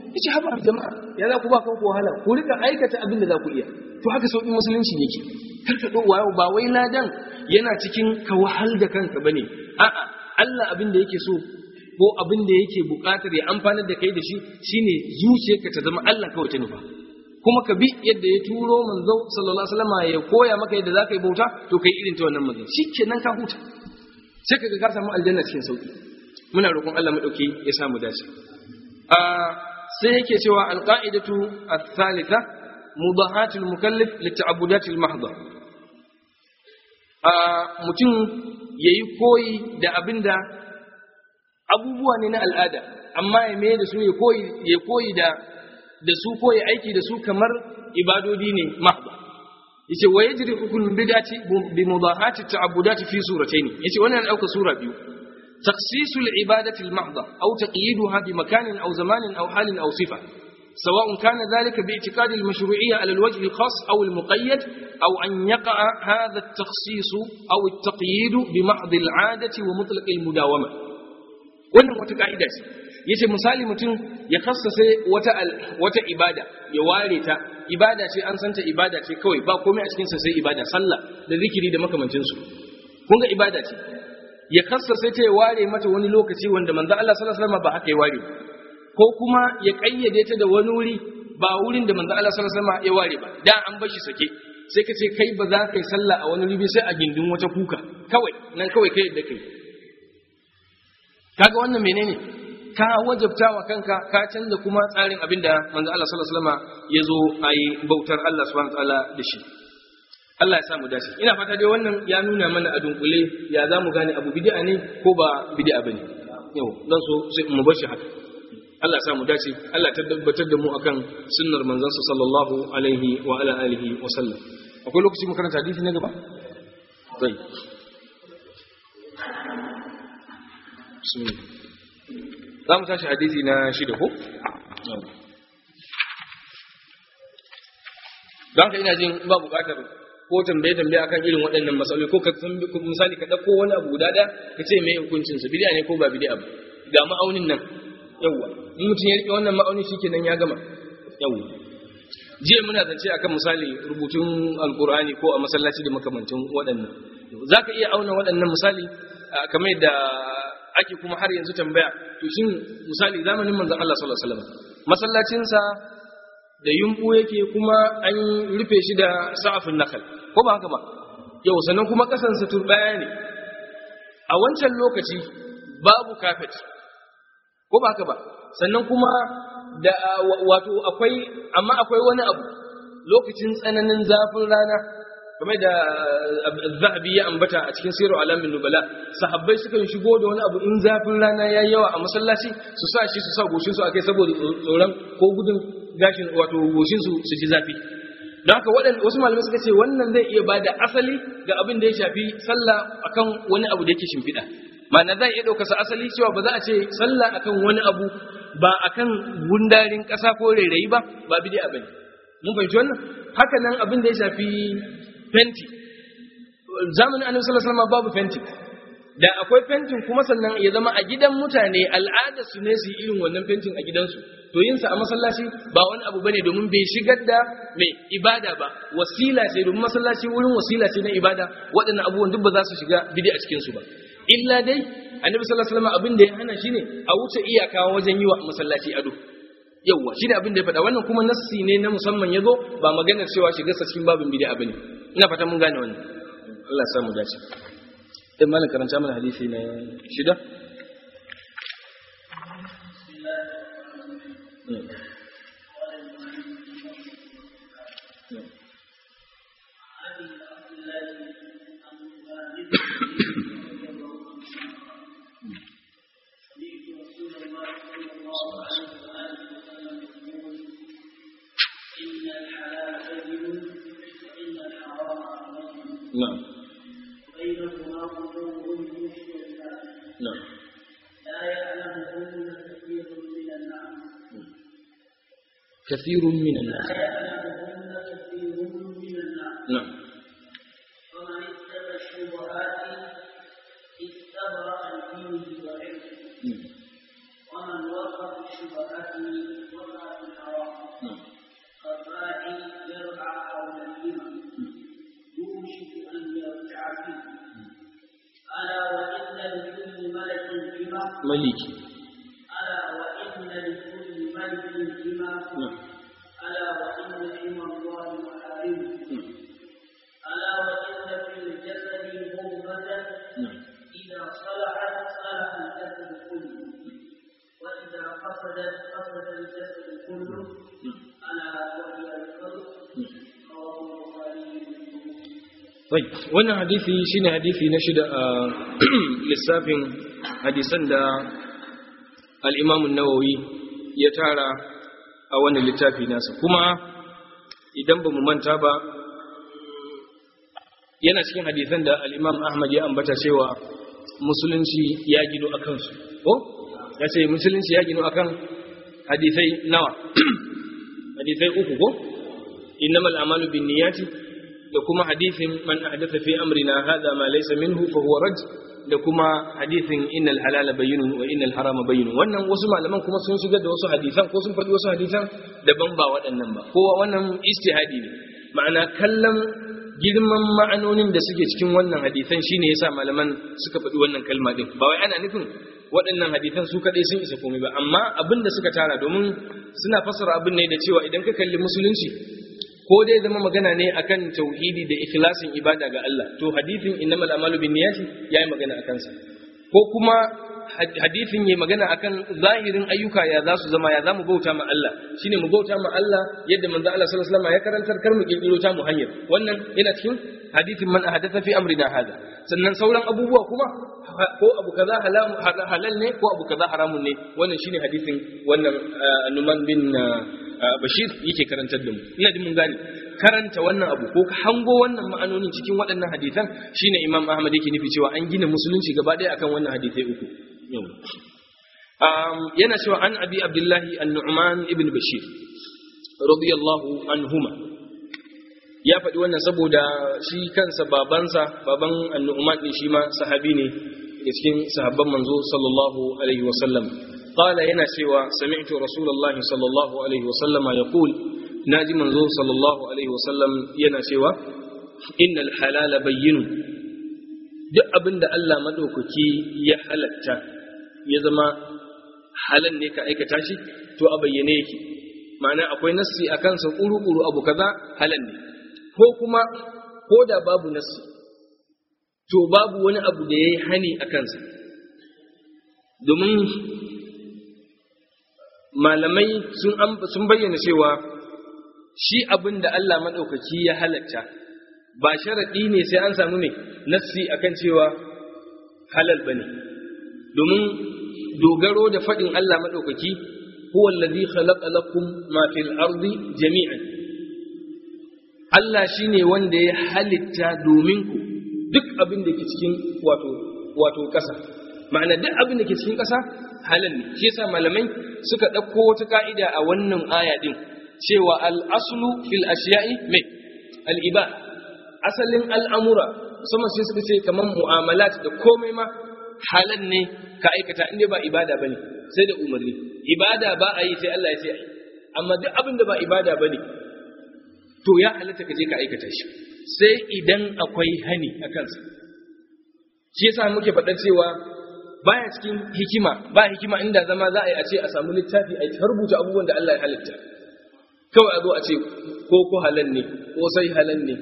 yace haba jama'a ya za ku ba kanku wahala ku rika aikata abin da za ku iya to haka sauƙin musulunci yake karka ɗo wayo ba wai ladan yana cikin ka wahal da kanka bane a'a Allah abin da yake so ko abin da yake buƙatar ya amfanar da kai da shi shine zuciyarka ta zama Allah kawai ta nufa kuma ka bi yadda ya turo manzo sallallahu alaihi wasallam ya koya maka yadda zaka yi bauta to kai irin ta wannan manzo shikenan ka huta sai kaga ka samu aljanna cikin sauki muna roƙon Allah mu dauke ya samu dace a sai yake cewa alqaidatu ath-thalitha mudahatul mukallif lita'abudatil mahdha a mutum yayi koyi da abinda abubuwa ne na al'ada amma ya mai da su ya koyi ya koyi da da su koyi aiki da su kamar ibadodi ne mahdha yace wa yajri hukm bid'ati bi mudahati ta'abbudati fi suratayn yace wannan dauka sura biyu تخصيص العبادة المحضة أو تقييدها بمكان أو زمان أو حال أو صفة سواء كان ذلك باعتقاد المشروعية على الوجه الخاص أو المقيد أو أن يقع هذا التخصيص أو التقييد بمحض العادة ومطلق المداومة wannan wata ka'ida ce yace misali mutum ya kassase wata wata ibada ya ware ta ibada ce an santa ibada ce kawai ba komai a cikin sa sai ibada sallah da zikiri da makamancin su kun ga ibada ce ya kassase ta ya ware mata wani lokaci wanda manzo Allah sallallahu alaihi wasallam ba haka ya ware ko kuma ya kayyade ta da wani wuri ba wurin da manzo Allah sallallahu alaihi wasallam ya ware ba da an bar shi sake sai ka ce kai ba za ka yi sallah a wani wuri sai a gindin wata kuka kawai nan kawai kai da kai kaga wannan menene ka wajabta wa kanka ka canza kuma tsarin abin da manzo Allah sallallahu alaihi wasallam ya zo ayi bautar Allah subhanahu wataala da shi Allah ya samu dace ina fata dai wannan ya nuna mana a dunkule ya za mu gane abu bid'a ne ko ba bid'a bane yau dan so sai mu bar shi haka Allah ya samu dace Allah ta tabbatar da mu akan sunnar manzon sa sallallahu alaihi wa ala alihi wa sallam akwai lokaci mu karanta hadisi na gaba sai bismillah za mu tashi hadisi na shida ko don haka ina jin ba bukatar ko tambaye tambaye akan irin waɗannan matsaloli ko ka misali ka ɗauko wani abu guda ɗaya ka ce me hukuncin sa bid'a ne ko ba bid'a ba ga ma'aunin nan yawwa in mutum ya rike wannan ma'aunin shikenan ya gama yawwa jiya muna zance akan misali rubutun alkur'ani ko a masallaci da makamantan waɗannan zaka iya auna waɗannan misali kamar da ake kuma har yanzu tambaya to shin misali zamanin manzon Allah sallallahu alaihi wasallam masallacin sa da yumbu yake kuma an rufe shi da sa'afin nakal ko ba haka ba yau sannan kuma kasan sa turbaya ne a wancan lokaci babu kafet ko ba haka ba sannan kuma da wato akwai amma akwai wani abu lokacin tsananin zafin rana kamar da zahabi ya ambata a cikin sirar alamin nubala sahabbai sukan shigo da wani abu in zafin rana ya yawa a masallaci su sa shi su sa goshin su akai saboda tsoron ko gudun gashin wato goshin su su ji zafi don haka waɗanda wasu malamai suka ce wannan zai iya bada asali ga abin da ya shafi sallah akan wani abu da yake shimfiɗa ma'ana za a iya ɗaukarsa asali cewa ba za a ce sallah akan wani abu ba akan gundarin ƙasa ko rairayi ba ba bid'a bane mun fahimci wannan haka nan abin da ya shafi fenti zamanin annabi sallallahu alaihi wasallam babu fenti da akwai fentin kuma sannan ya zama a gidan mutane al'ada su ne su irin wannan fentin a gidansu to yin sa a masallaci ba wani abu bane domin bai shigar da mai ibada ba wasila ce domin masallaci wurin wasila ce na ibada waɗannan abubuwan duk ba za su shiga bidi a cikin su ba illa dai annabi sallallahu alaihi wasallam abin da ya hana shine a wuce iyaka wajen yi wa masallaci ado yawwa shine abin da ya faɗa wannan kuma nassi ne na musamman yazo ba maganar cewa shiga sa cikin babin bid'a bane ina fata mun gane wannan Allah ya samu dace dan malam karanta mana hadisi na shida نعم بينهما أمور مشتبهات نعم لا يعلمهن كثير من الناس كثير من الناس لا يعلمهن كثير من الناس نعم فمن اتبع الشبهات استبرأ لدينه وعلمه نعم. ومن وقع في الشبهات وقع maliki ألا وإن لكل ملك حمى na'am ألا وإن حمى الله محارمه ألا وإن في الجسد مضغة na'am إذا صلحت صلح الجسد كله وإذا فسدت فسد الجسد كله ألا وهي القلب رواه البخاري ومسلم Wai, wannan hadisi shine hadisi na shida a lissafin hadisan da al-Imam an-Nawawi ya tara a wannan littafi nasa kuma idan ba mu manta ba yana cikin hadisan da al-Imam Ahmad ya ambata cewa musulunci ya gino akan su ko ya ce musulunci ya gino akan hadisai nawa hadisai uku ko innamal a'malu binniyati da kuma hadisin man ahdatha fi amrina hadha ma laysa minhu fa huwa raj da kuma hadisin innal halala bayyinun wa innal harama bayyinun wannan wasu malaman kuma sun shigar da wasu hadisan ko sun faɗi wasu hadisan daban ba waɗannan ba kowa wannan ijtihadi ne ma'ana kallon girman ma'anonin da suke cikin wannan hadisan shine yasa malaman suka faɗi wannan kalma din ba wai ana nufin waɗannan hadisan su kaɗai sun isa komai ba amma abin da suka tara domin suna fassara abin ne da cewa idan ka kalli musulunci ko dai zama magana ne akan tauhidi da ikhlasin ibada ga Allah to hadithin innamal a'malu binniyati yayi magana akan sa ko kuma hadithin yayi magana akan zahirin ayyuka ya za su zama ya za mu bauta ma Allah shine mu bauta ma Allah yadda manzo Allah sallallahu alaihi wasallam ya karantar kar mu kirkiro ta mu hanyar wannan yana cikin hadithin man ahadatha fi amrina hada sannan sauran abubuwa kuma ko abu kaza halal ne ko abu kaza haramun ne wannan shine hadithin wannan Numan bin Bashir yake karantar da mu ina jin mun gane karanta wannan abu ko hango wannan ma'anonin cikin waɗannan hadisan shine Imam Ahmad yake nufi cewa an gina musulunci gaba ɗaya akan wannan hadisai uku yana cewa an abi Abdullahi an-Nu'man ibn Bashir radiyallahu anhuma ya faɗi wannan saboda shi kansa babansa baban an-Nu'man din shi ma sahabi ne daga cikin sahabban manzo sallallahu alaihi wasallam قال yana cewa sami'tu rasulullah sallallahu alaihi wasallam yaqul naji manzo sallallahu alaihi wasallam yana cewa innal halala bayyinun duk abinda Allah madaukaki ya halatta ya zama halal ne ka aikata shi to a bayyane yake ma'ana akwai nassi akan sa kuru-kuru abu kaza halal ne ko kuma ko da babu nassi to babu wani abu da yayi hani akan sa domin malamai sun bayyana cewa shi abin da Allah maɗaukaki ya halatta ba sharaɗi ne sai an samu ne nassi akan cewa halal ba ne domin dogaro da faɗin Allah maɗaukaki huwa allazi khalaqa lakum ma fil ardi jami'an Allah shine wanda ya halitta domin ku duk abin da ke cikin wato wato ƙasa ma'ana duk abin da ke cikin ƙasa halal ne shi yasa malamai suka ɗauko wata ka'ida a wannan aya din cewa al-aslu fil ashiya'i mai al-iba asalin al'amura musamman sai suka ce kamar mu'amalat da komai ma halal ne ka aikata inda ba ibada bane sai da umarni ibada ba a yi sai Allah ya ce ai amma duk abin da ba ibada bane to ya halatta ka je ka aikata shi sai idan akwai hani a kansa shi yasa muke faɗar cewa baya cikin hikima ba hikima inda zama za a yi a ce a samu littafi a ta rubuta abubuwan da Allah ya halitta kawai a zo a ce ko ko halal ne ko sai halal ne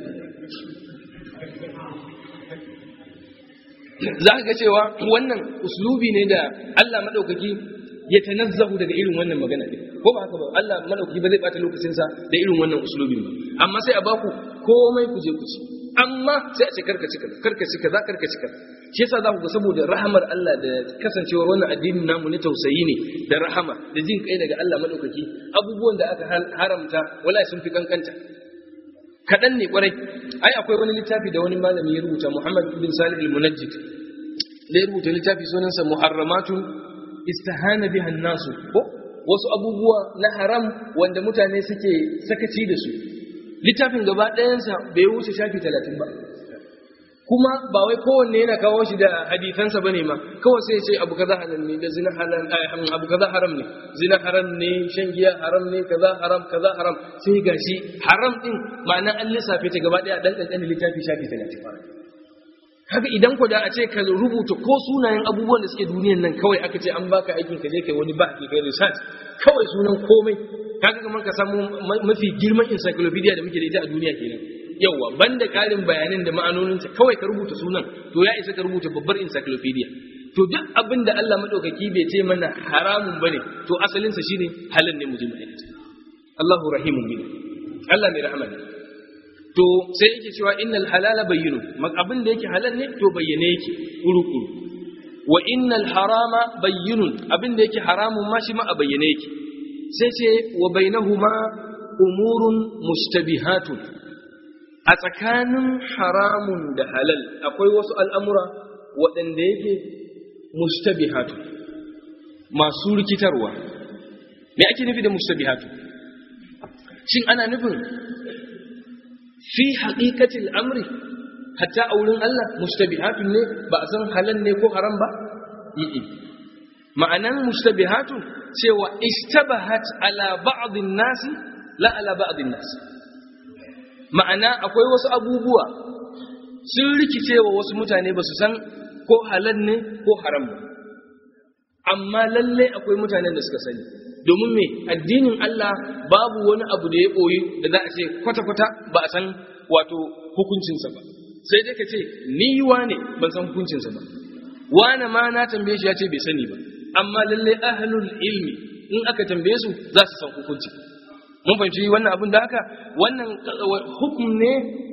za ka ga cewa wannan uslubi ne da Allah maɗaukaki ya tanazzahu daga irin wannan magana ne ko ba haka ba Allah maɗaukaki ba zai ɓata lokacinsa da irin wannan uslubin ba amma sai a baku komai ku je ku ci amma sai a ce karka cika karka cika za karka cika shi yasa za ku ga saboda rahamar Allah da kasancewar wannan addinin namu ne tausayi ne da rahama da jin kai daga Allah madaukaki abubuwan da aka haramta wallahi sun fi kankanta kaɗan ne kwarai ai akwai wani littafi da wani malami ya rubuta Muhammad bin Salih al-Munajjid da ya rubuta littafi sunansa Muharramatun istahana biha nasu ko wasu abubuwa na haram wanda mutane suke sakaci da su littafin gaba ɗayansa bai wuce shafi talatin ba kuma ba wai kowanne yana kawo shi da hadisansa bane ma kawai sai ya ce abu kaza halal ne da zina halal abu kaza haram ne zina haram ne shan giya haram ne kaza haram kaza haram sai gashi haram din ma'ana an lissafe ta gaba ɗaya dan kankanin littafi shafi talatin haka idan ku da a ce ka rubuta ko sunayen abubuwan da suke duniyan nan kawai aka ce an baka aikin ka je kai wani ba kai research kawai sunan komai kaga kamar ka samu mafi girman encyclopedia da muke da ita a duniya kenan yawa banda karin bayanan da ma'anoninta kawai ka rubuta sunan to ya isa ka rubuta babbar encyclopedia to duk abin da Allah madaukaki bai ce mana haramun bane to asalin sa shine halal ne mu ji mu aikata Allahu rahimun bin Allah mai rahama ne to sai yake cewa innal halala bayyinu abin da yake halal ne to bayyane yake kuru-kuru wa innal harama bayyinun abin da yake haramun ma shi ma a bayyane yake sai ce wa bainahuma umurun mustabihatun a tsakanin haramun da halal akwai wasu al'amura waɗanda yake mustabihatun masu rikitarwa me ake nufi da mustabihatun shin ana nufin fi haƙiƙatil amri hatta a wurin Allah mustabihatun ne ba a san halal ne ko haram ba yi ma'anan mustabihatun cewa istabahat ala ba'dhin nasi la ala ba'dhin nasi ma'ana akwai wasu abubuwa sun rikicewa wasu mutane ba su san ko halal ne ko haram ba amma lalle akwai mutanen da suka sani domin me addinin Allah babu wani abu da ya ɓoyi da za a ce kwata-kwata ba a san wato hukuncinsa ba sai dai ka ce ni wane ban san hukuncinsa ba wane ma na tambaye shi ya ce bai sani ba amma lalle ahlul ilmi in aka tambaye su za su san hukunci mun fahimci wannan abin da haka wannan hukum ne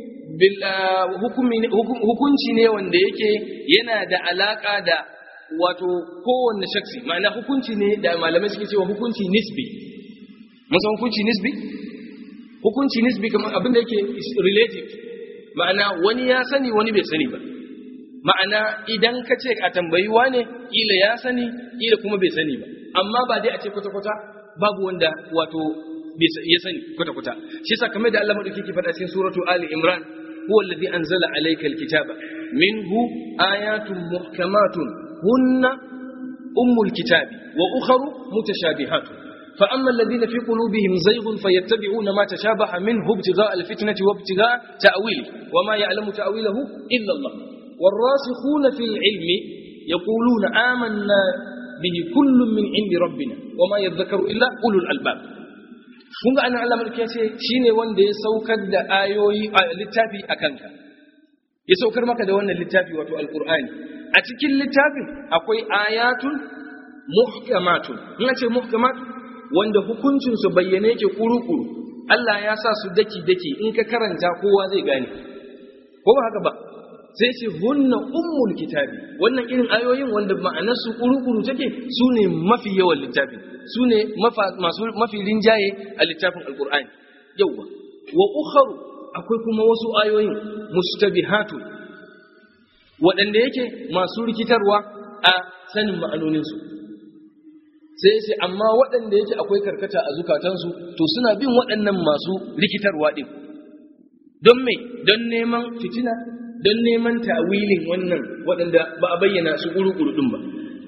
hukunci ne wanda yake yana da alaka da wato kowanne shaksi ma'ana hukunci ne da malamai suke cewa hukunci nisbi mun san hukunci nisbi hukunci nisbi kamar abin da yake relative ma'ana wani ya sani wani bai sani ba ma'ana idan ka ce a tambayi wane ila ya sani ila kuma bai sani ba amma ba dai a ce kwata-kwata babu wanda wato ya sani kwata-kwata shi sa kamar da Allah madauki ke faɗa cikin suratu Ali Imran huwa alladhi anzala alayka alkitaba minhu ayatun muhkamatun hunna ummul kitabi wa ukharu mutashabihatun فأما الذين في قلوبهم زيغ فيتبعون ما تشابه منه ابتغاء الفتنة وابتغاء تأويله وما يعلم تأويله إلا الله والراسخون في العلم يقولون آمنا به كل من عند ربنا وما يذكر إلا أولو الألباب kun ga ana Allah mulki ya ce shine wanda ya saukar da ayoyi a littafi a kanka ya saukar maka da wannan littafi wato alqur'ani a cikin littafin akwai ayatun muhkamatun in ce muhkamat wanda hukuncin su bayyane yake kuru-kuru Allah ya sa su daki-daki in ka karanta kowa zai gane ko ba haka ba sai ce hunna ummul kitabi wannan irin ayoyin wanda ma'anar su kuru-kuru take su ne mafi yawan littafin su ne masu mafi rinjaye a littafin alkur'ani yauwa wa ukharu akwai kuma wasu ayoyin mustabihatu waɗanda yake masu rikitarwa a sanin ma'anoninsu sai ce amma waɗanda yake akwai karkata a zukatansu to suna bin waɗannan masu rikitarwa ɗin don me don neman fitina don neman ta'wilin wannan waɗanda ba a bayyana su ƙuru-ƙuru ɗin ba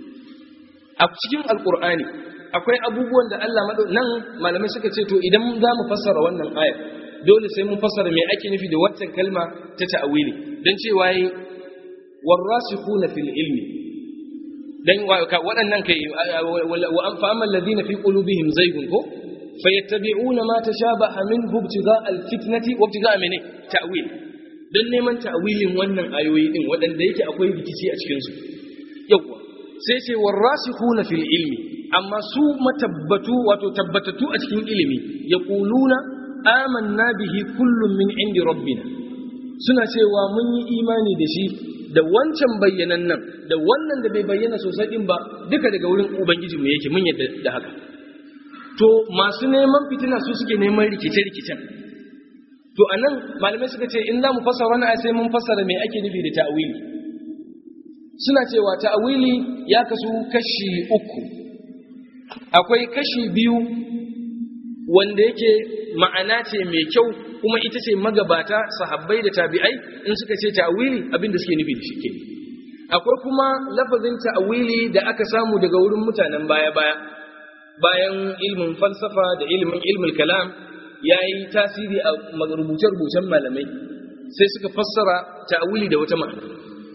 a cikin alƙur'ani akwai abubuwan da Allah nan malamai suka ce to idan za mu fassara wannan ayar dole sai mun fassara me ake nufi da waccan kalma ta ta'wili don cewa yi warrasikhuna fil ilmi dan waɗannan kai wa an fa amal ladina fi qulubihim zaygun ko fayattabi'una ma tashabaha minhu ibtigha'a alfitnati wa ibtigha'a min ta'wil dan neman ta'wilin wannan ayoyi din waɗanda yake akwai rikici a cikin su yawa sai ce warasikhuna fil ilmi amma su matabbatu wato tabbatatu a cikin ilimi yaquluna amanna bihi kullun min indi rabbina suna cewa mun yi imani da shi da wancan bayyanan nan da wannan da bai bayyana sosai din ba duka daga wurin ubangiji mu yake mun yadda da haka to masu neman fitina su suke neman rikice-rikicen to anan malamai suka ce in za mu fassara wani sai mun fassara me ake nufi da ta'awili suna cewa ta'awili ya kasu kashi uku akwai kashi biyu wanda yake ma'ana ce mai kyau kuma ita ce magabata sahabbai da tabi'ai in suka ce ta'awili abinda suke nufi da shi ke akwai kuma lafazin ta'awili da aka samu daga wurin mutanen baya-baya bayan ilmin falsafa da ilmin ilmin kalam ya yi tasiri a rubuce-rubucen malamai sai suka fassara ta'awili da wata ma'ana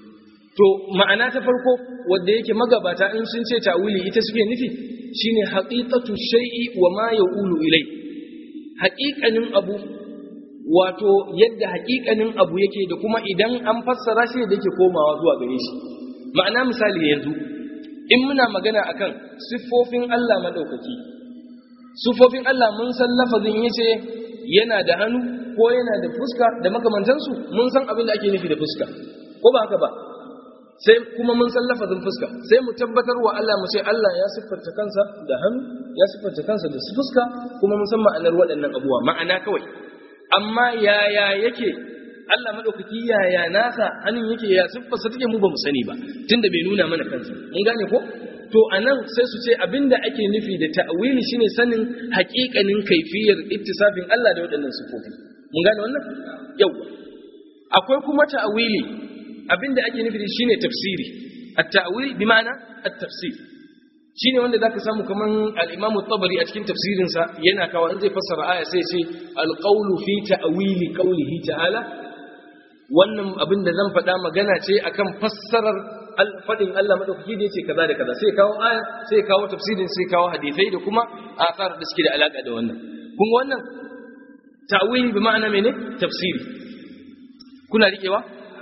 to ma'ana ta farko wanda yake magabata in sun ce ta'wili ita suke nufi shine haqiqatu shay'i wa ma yaqulu ilai haqiqanin abu wato yadda haƙiƙanin abu yake da kuma idan an fassara shi da yake komawa zuwa gare shi ma'ana misali yanzu in muna magana akan siffofin Allah madaukaki siffofin Allah mun san lafazin yace yana da hannu ko yana da fuska da makamantansu mun san abin da ake nufi da fuska ko ba haka ba sai kuma mun san lafazin fuska sai mu tabbatar wa Allah mu ce Allah ya siffanta kansa da hannu ya siffanta kansa da fuska kuma mun san ma'anar waɗannan abubuwa ma'ana kawai amma yaya yake Allah madaukaki yaya nasa hannun yake ya siffarsa take mu ba mu sani ba tunda bai nuna mana kansa mun gane ko to anan sai su ce abinda ake nufi da ta'wili shine sanin haƙiƙanin kaifiyar ittisafin Allah da waɗannan sifofi mun gane wannan yawa akwai kuma ta'wili abinda ake nufi shine tafsiri at-ta'wil bi ma'ana at-tafsir shine wanda zaka samu kaman al-Imam tabari a cikin tafsirin sa yana kawo in zai fassara aya sai ce al-qawlu fi ta'wili qawlihi ta'ala wannan abin da zan faɗa magana ce akan fassarar fadin Allah madaukaki da yace kaza da kaza sai kawo aya sai kawo tafsirin sai kawo hadisai da kuma asar da suke da alaka da wannan kun ga wannan ta'wili bi ma'ana mene tafsiri kuna riƙewa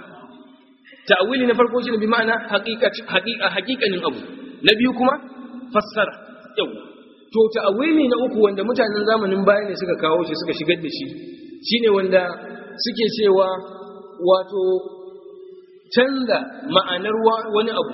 ta'wili na farko shine bi ma'ana haqiqa haqiqanin abu na biyu kuma fassara yau to ta'awili na uku wanda mutanen zamanin baya ne suka kawo shi suka shigar da shi shine wanda suke cewa wato canza ma'anar wani abu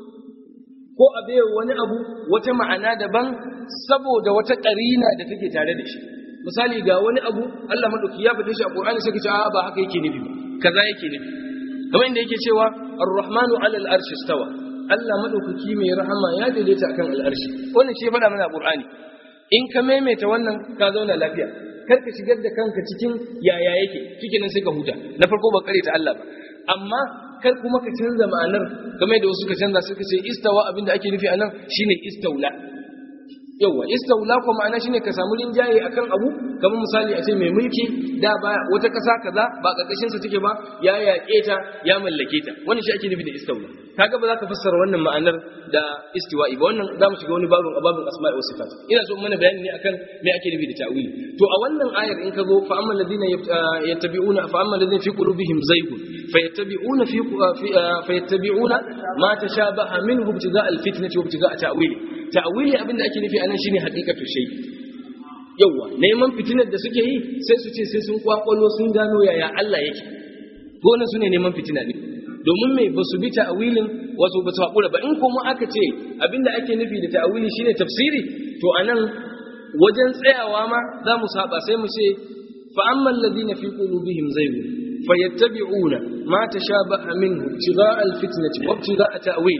ko a bai wani abu wata ma'ana daban saboda wata ƙarina da take tare da shi misali ga wani abu Allah madauki ya faɗe shi a Qur'ani sai ka ce a ba haka yake nufi ba kaza yake nufi kamar inda yake cewa ar-rahmanu 'ala al-arshi istawa Allah madaukaki mai rahama ya daidaita akan al'arshi wannan shi faɗa mana Qur'ani in ka maimaita wannan ka zauna lafiya kar ka shigar da kanka cikin yaya yake cikin nan sai ka huta na farko ba kare ta Allah ba amma kar kuma ka canza ma'anar game da wasu ka canza suka ce istawa abinda ake nufi anan shine istaula yawa istaula ko ma'ana shine ka samu rinjaye akan abu kamar misali a ce mai mulki da ba wata kasa kaza ba karkashin sa take ba ya yaƙe ta ya mallake ta wannan shi ake nufi da istaula kaga ba za ka fassara wannan ma'anar da istiwa'i ba wannan za mu shiga wani babin babin asma'i was sifat ina so mana bayani ne akan me ake nufi da ta'wili to a wannan ayar in ka zo fa amma alladhina yattabi'una fa amma alladhina fi qulubihim zaygun fayattabi'una fi fayattabi'una ma tashabaha minhu ibtigaa alfitnati wa ibtigaa ta'wili ta'wili abinda ake nufi anan shine haqiqatu shay yawa neman fitinar da suke yi sai su ce sai sun kwakwalo sun gano yaya Allah yake to wannan sune neman fitina ne domin me ba su bi ta'awilin wato ba su haƙura ba in kuma aka ce abinda ake nufi da ta'awili shine tafsiri to anan wajen tsayawa ma za mu saba sai mu ce fa ammal ladina fi qulubihim zaygun fayattabi'una ma tashabaha minhu ibtigha'a alfitnati wa ibtigha'a ta'wil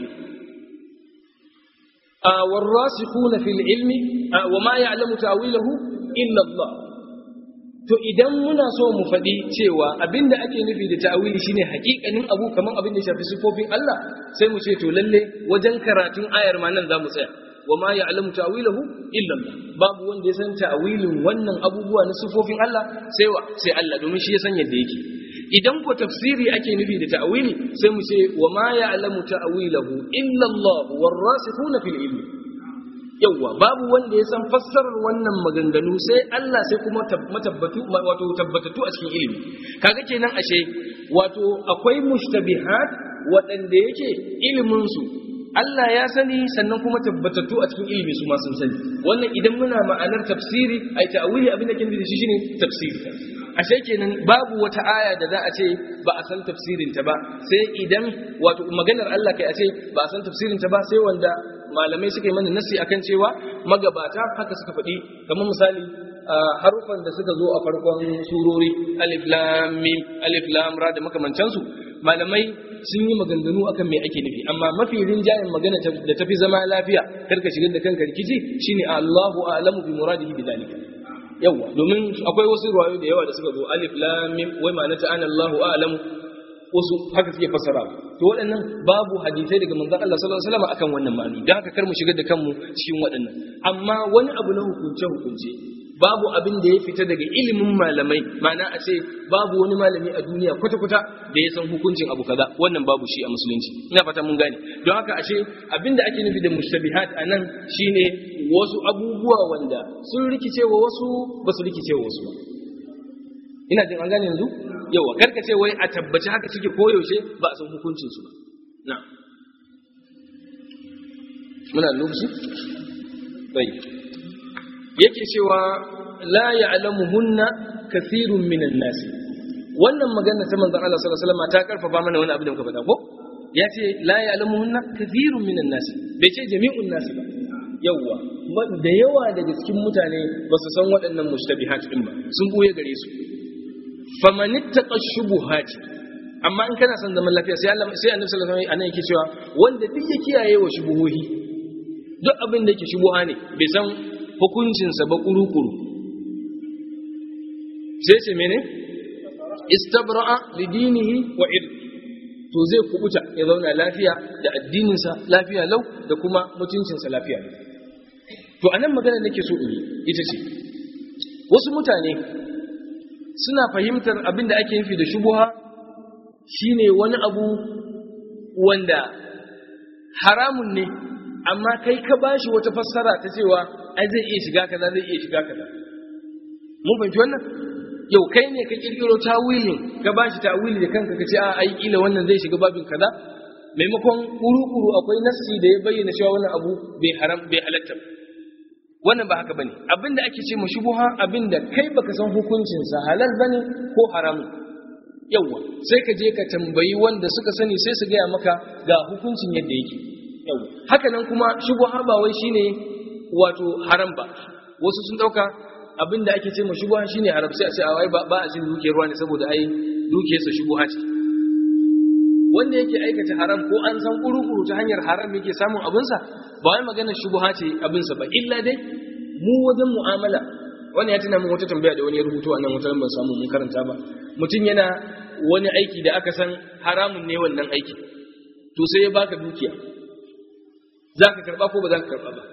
والراسخون في العلم وما يعلم تأويله إلا الله to idan muna so mu faɗi cewa abinda ake nufi da ta'awili shine hakikanin abu kamar abin da shafi sifofin Allah sai mu ce to lalle wajen karatun ayar ma nan za mu tsaya wa ma ya'lamu ta'wilahu illa Allah babu wanda ya san ta'wilin wannan abubuwa na sifofin Allah sai wa sai Allah domin shi ya san yadda yake idan ko tafsiri ake nufi da ta'wili sai mu ce wa ma ya'lamu ta'wilahu illa Allah warasikhuna fil ilmi yawwa babu wanda ya san fassarar wannan maganganu sai Allah sai kuma matabbatu wato tabbatatu a cikin ilimi kaga kenan ashe wato akwai mushtabihat waɗanda yake ilimin su Allah ya sani sannan kuma tabbatattu a cikin ilimi su ma sun sani wannan idan muna ma'anar tafsiri ai ta'awili abin da ke nufi da shi shine tafsiri ashe kenan babu wata aya da za a ce ba a san tafsirin ta ba sai idan wato maganar Allah kai a ce ba a san tafsirin ta ba sai wanda malamai suka yi mana nasi akan cewa magabata haka suka faɗi kamar misali harufan da suka zo a farkon surori alif lam mim alif lam ra da makamancansu malamai sun yi maganganu akan me ake nufi amma mafi rinjayen magana da tafi zama lafiya karka shigar da kanka rikici shine Allahu a'lamu bi muradihi bi zalika yawa domin akwai wasu ruwayo da yawa da suka zo alif lam mim wai ma'ana ta ana Allahu a'lamu wasu haka suke fasara to waɗannan babu hadisai daga manzon Allah sallallahu alaihi wasallam akan wannan ma'ani dan haka kar mu shigar da kanmu cikin waɗannan amma wani abu na hukunce hukunce babu abin da ya fita daga ilimin malamai ma'ana a ce babu wani malami a duniya kwata-kwata da ya san hukuncin abu kaza wannan babu shi a musulunci ina fata mun gane don haka ashe abin da ake nufi da mushtabihat a nan shine wasu abubuwa wanda sun rikice wa wasu ba su rikice wa wasu ba ina jin an gane yanzu yawa karka ce wai a tabbaci haka suke koyaushe ba a san hukuncin su ba na muna lokaci bai yake cewa la ya'lamuhunna kathirun minan nas wannan magana ta manzon Allah sallallahu alaihi wasallam ta karfafa mana wani abu da muka faɗa ko ya ce la ya'lamuhunna kathirun minan nas bai ce jami'un nas ba yawa da yawa daga cikin mutane ba su san waɗannan mushtabihat din ba sun buye gare su famanittaqa shubuhat amma in kana son zaman lafiya sai Allah sai Annabi sallallahu alaihi wasallam anan yake cewa wanda duk ya kiyaye wa shubuhohi duk abin da yake shubuha ne bai san hukuncinsa ba kuru-kuru sai ce mene istabra'a lidinihi wa irdi to zai kubuta ya zauna lafiya da addininsa lafiya lau da kuma mutuncinsa lafiya lau to anan magana nake so in yi ita ce wasu mutane suna fahimtar abin da ake nufi da shubuha shine wani abu wanda haramun ne amma kai ka bashi wata fassara ta cewa ai zai iya shiga kaza zai iya shiga kaza mun fahimci wannan yau kai ne ka kirkiro tawilin ka bashi tawili da kanka ka ce a ai kila wannan zai shiga babin kaza maimakon kuru-kuru akwai nassi da ya bayyana cewa wannan abu bai haram bai halatta wannan ba haka bane abinda ake ce mu shubuha abinda kai baka san hukuncin sa halal bane ko haramun yawa sai ka je ka tambayi wanda suka sani sai su gaya maka ga hukuncin yadda yake yawa haka nan kuma shubuha ba wai shine wato haram ba wasu sun dauka abinda ake ce ma shubuha shine haram sai a ce ai ba a cin dukiyar ruwa ne saboda ai dukiyarsa shubuha ce wanda yake aikata haram ko an san kuru-kuru ta hanyar haram yake samun abinsa ba wai magana shubuha ce abinsa ba illa dai mu wajen mu'amala wani ya tuna min wata tambaya da wani ya rubuto a nan wata ban samu mun karanta ba mutum yana wani aiki da aka san haramun ne wannan aiki to sai ya baka dukiya za ka karba ko ba za ka karba ba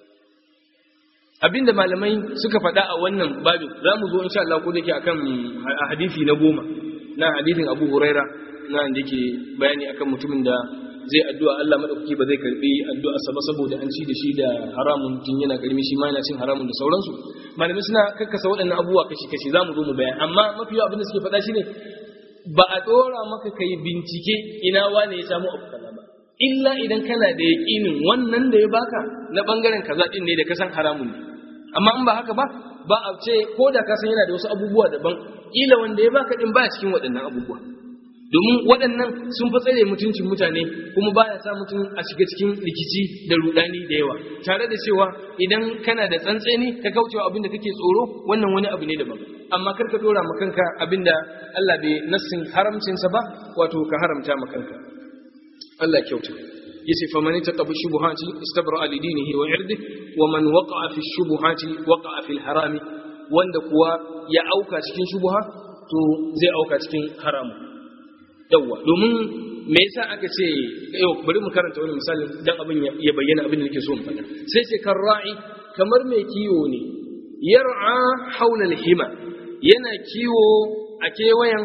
abinda malamai suka faɗa a wannan babin za mu zo insha Allah ko da ke akan hadisi na goma na hadisin Abu Huraira na da ke bayani akan mutumin da zai addu'a Allah madaukaki ba zai karbi addu'a sa ba saboda an ci da shi da haramun tun yana karmi shi ma yana cin haramun da sauransu malamai suna kakkasa waɗannan abubuwa kashi kashi za mu zo mu bayan amma mafi yawa abin da suke faɗa shine ba a ɗora maka kai bincike ina wane ya samu abu kaza ba illa idan kana da yaƙinin wannan da ya baka na bangaren kaza din ne da ka san haramun ne amma in ba haka ba ba a ce ko da ka san yana da wasu abubuwa daban ila wanda ya baka din ba cikin waɗannan abubuwa domin waɗannan sun fi tsare mutuncin mutane kuma baya sa mutum a shiga cikin rikici da rudani da yawa tare da cewa idan kana da tsantseni ka kaucewa abin da kake tsoro wannan wani abu ne daban amma kar ka dora ma kanka abin da Allah bai nassin haramcinsa ba wato ka haramta ma kanka Allah kyauta yace fa man taqabu shubuhati istabra li dinihi wa irdihi wa man waqa'a fi shubuhati waqa'a fi harami wanda kuwa ya auka cikin shubuha to zai auka cikin haramu yawwa domin me yasa aka ce yau bari mu karanta wani misali dan abin ya bayyana abin da nake so mu faɗa sai ce kan ra'i kamar mai kiwo ne yar'a haula hima yana kiwo a kewayen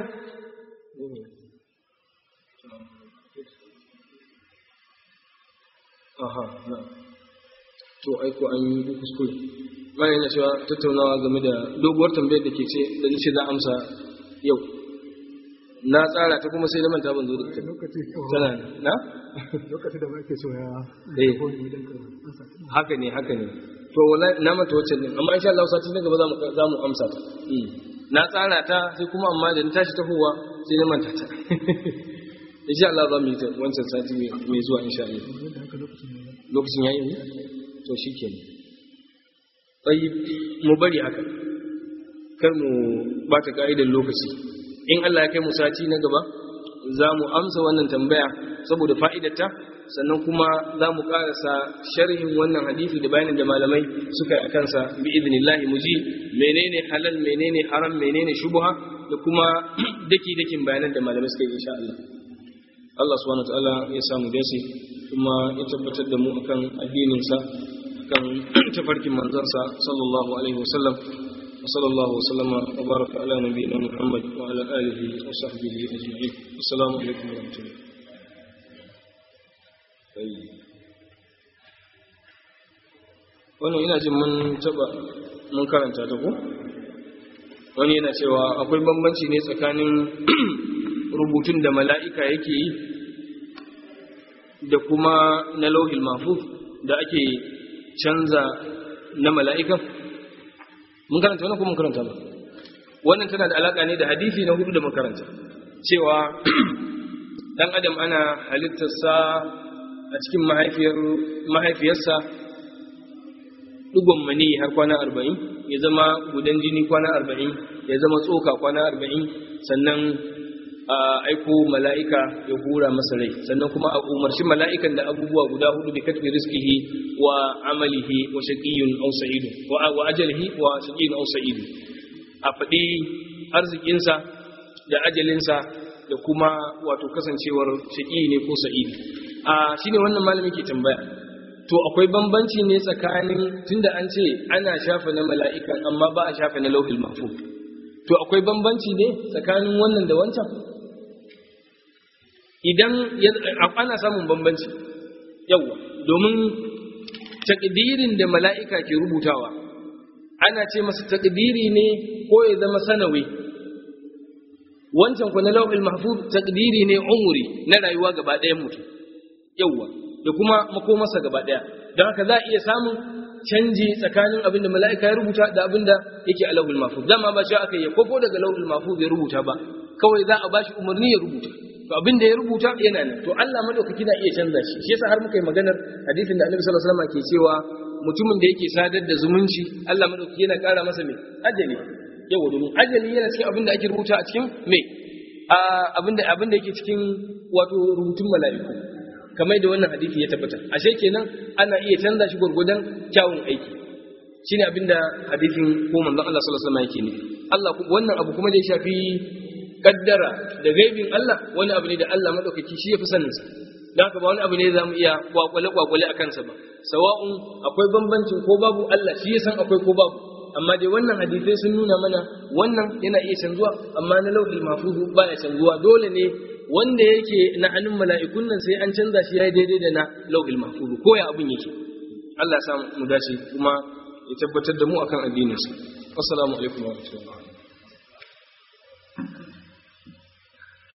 aha na to aiko an yi kuskure ma yana cewa tattaunawa game da doguwar tambayar da ke ce da nace za amsa yau na tsara ta kuma sai da manta ban zo da ita tana na lokacin da muke so ya eh ko ni dan ka ansa haka ne haka ne to wallahi na manta wacce din amma insha Allah sati na gaba za mu za mu amsa ta Mm. na tsara ta sai kuma amma da na tashi tafowa sai na manta ta insha Allah za mu yi ta wancan sati mai- mai zuwa insha Allah da haka lokacin ne lokacin yayi ne to shikenan tayyib mu bari haka kar mu bata ka'idar lokaci in Allah ya kai mu sati na gaba za mu amsa wannan tambaya saboda fa'idarta sannan kuma za mu karasa sharhin wannan hadisi da bayanin da malamai suka yi a kansa bi idnillahi mu ji menene halal menene haram menene shubha da kuma daki dakin bayanan da malamai suka yi insha Allah Allah subhanahu wa ta'ala ya samu dace kuma ya tabbatar da mu akan addininsa kan tafarkin manzansa sallallahu alaihi wasallam وصلى الله وسلم وبارك على نبينا محمد وعلى آله وصحبه أجمعين السلام عليكم ورحمة الله wannan ina jin mun taba mun karanta ta ko wani yana cewa akwai bambanci ne tsakanin rubutun da mala'ika yake yi da kuma na lauhil mahfuz da ake canza na mala'ikan mun karanta wannan ko mun karanta ba wannan tana da alaka ne da hadisi na hudu da makaranta cewa dan adam ana halittarsa a cikin mahaifiyarsa dugon mani har kwana arba'in ya zama gudan jini kwana arba'in ya zama tsoka kwana arba'in sannan a aiko mala'ika ya hura masa rai sannan kuma a umarci mala'ikan da abubuwa guda hudu bi katbi rizqihi wa amalihi wa shaqiyyun aw sa'idun wa wa ajalihi wa shaqiyyun aw sa'idun a faɗi arzikinsa da ajalinsa da kuma wato kasancewar shaqi ne ko sa'idi a shine wannan malami ke tambaya to akwai bambanci ne tsakanin tunda an ce ana shafa na mala'ikan amma ba a shafa na lauhil mahfuz to akwai bambanci ne tsakanin wannan da wancan idan ana samun bambanci yawa domin takdirin da mala'ika ke rubutawa ana ce masa takdiri ne ko ya zama sanawi wancan ku na lauhil mahfuz takdiri ne umuri na rayuwa gaba ɗayan mutum yawa da kuma makomarsa gaba ɗaya don haka za a iya samun canji tsakanin abin da mala'ika ya rubuta da abin da yake a lauhul mahfuz dama ba shi aka yi kofo daga lauhul mahfuz ya rubuta ba kawai za a bashi umarni ya rubuta to abin da ya rubuta yana nan to Allah madaukaki na iya canza shi shi yasa har muka yi maganar hadisin da Annabi sallallahu alaihi wasallam ke cewa mutumin da yake sadar da zumunci Allah madaukaki yana ƙara masa mai ajali yawa domin ajali yana cikin abin da ake rubuta a cikin mai abin da abin da yake cikin wato rubutun mala'iku kamar da wannan hadisi ya tabbata ashe kenan ana iya canza shi gurgudan kyawun aiki shine abinda hadisin ko manzon Allah sallallahu alaihi wasallam yake nufi Allah wannan abu kuma da ya shafi kaddara da gaibin Allah wani abu ne da Allah madaukaki shi yafi sanin sa dan haka ba wani abu ne zamu iya kwakwale kwakwale akan sa ba sawa'un akwai bambancin ko babu Allah shi ya san akwai ko babu amma dai wannan hadisai sun nuna mana wannan yana iya canzuwa amma na lauhil mahfuz baya canzuwa dole ne wanda yake na hannun mala'ikun nan sai an canza shi ya daidai da na lauhil mahfuz ko ya abin yake Allah ya sa mu dace kuma ya tabbatar da mu akan addininsa assalamu alaikum wa rahmatullahi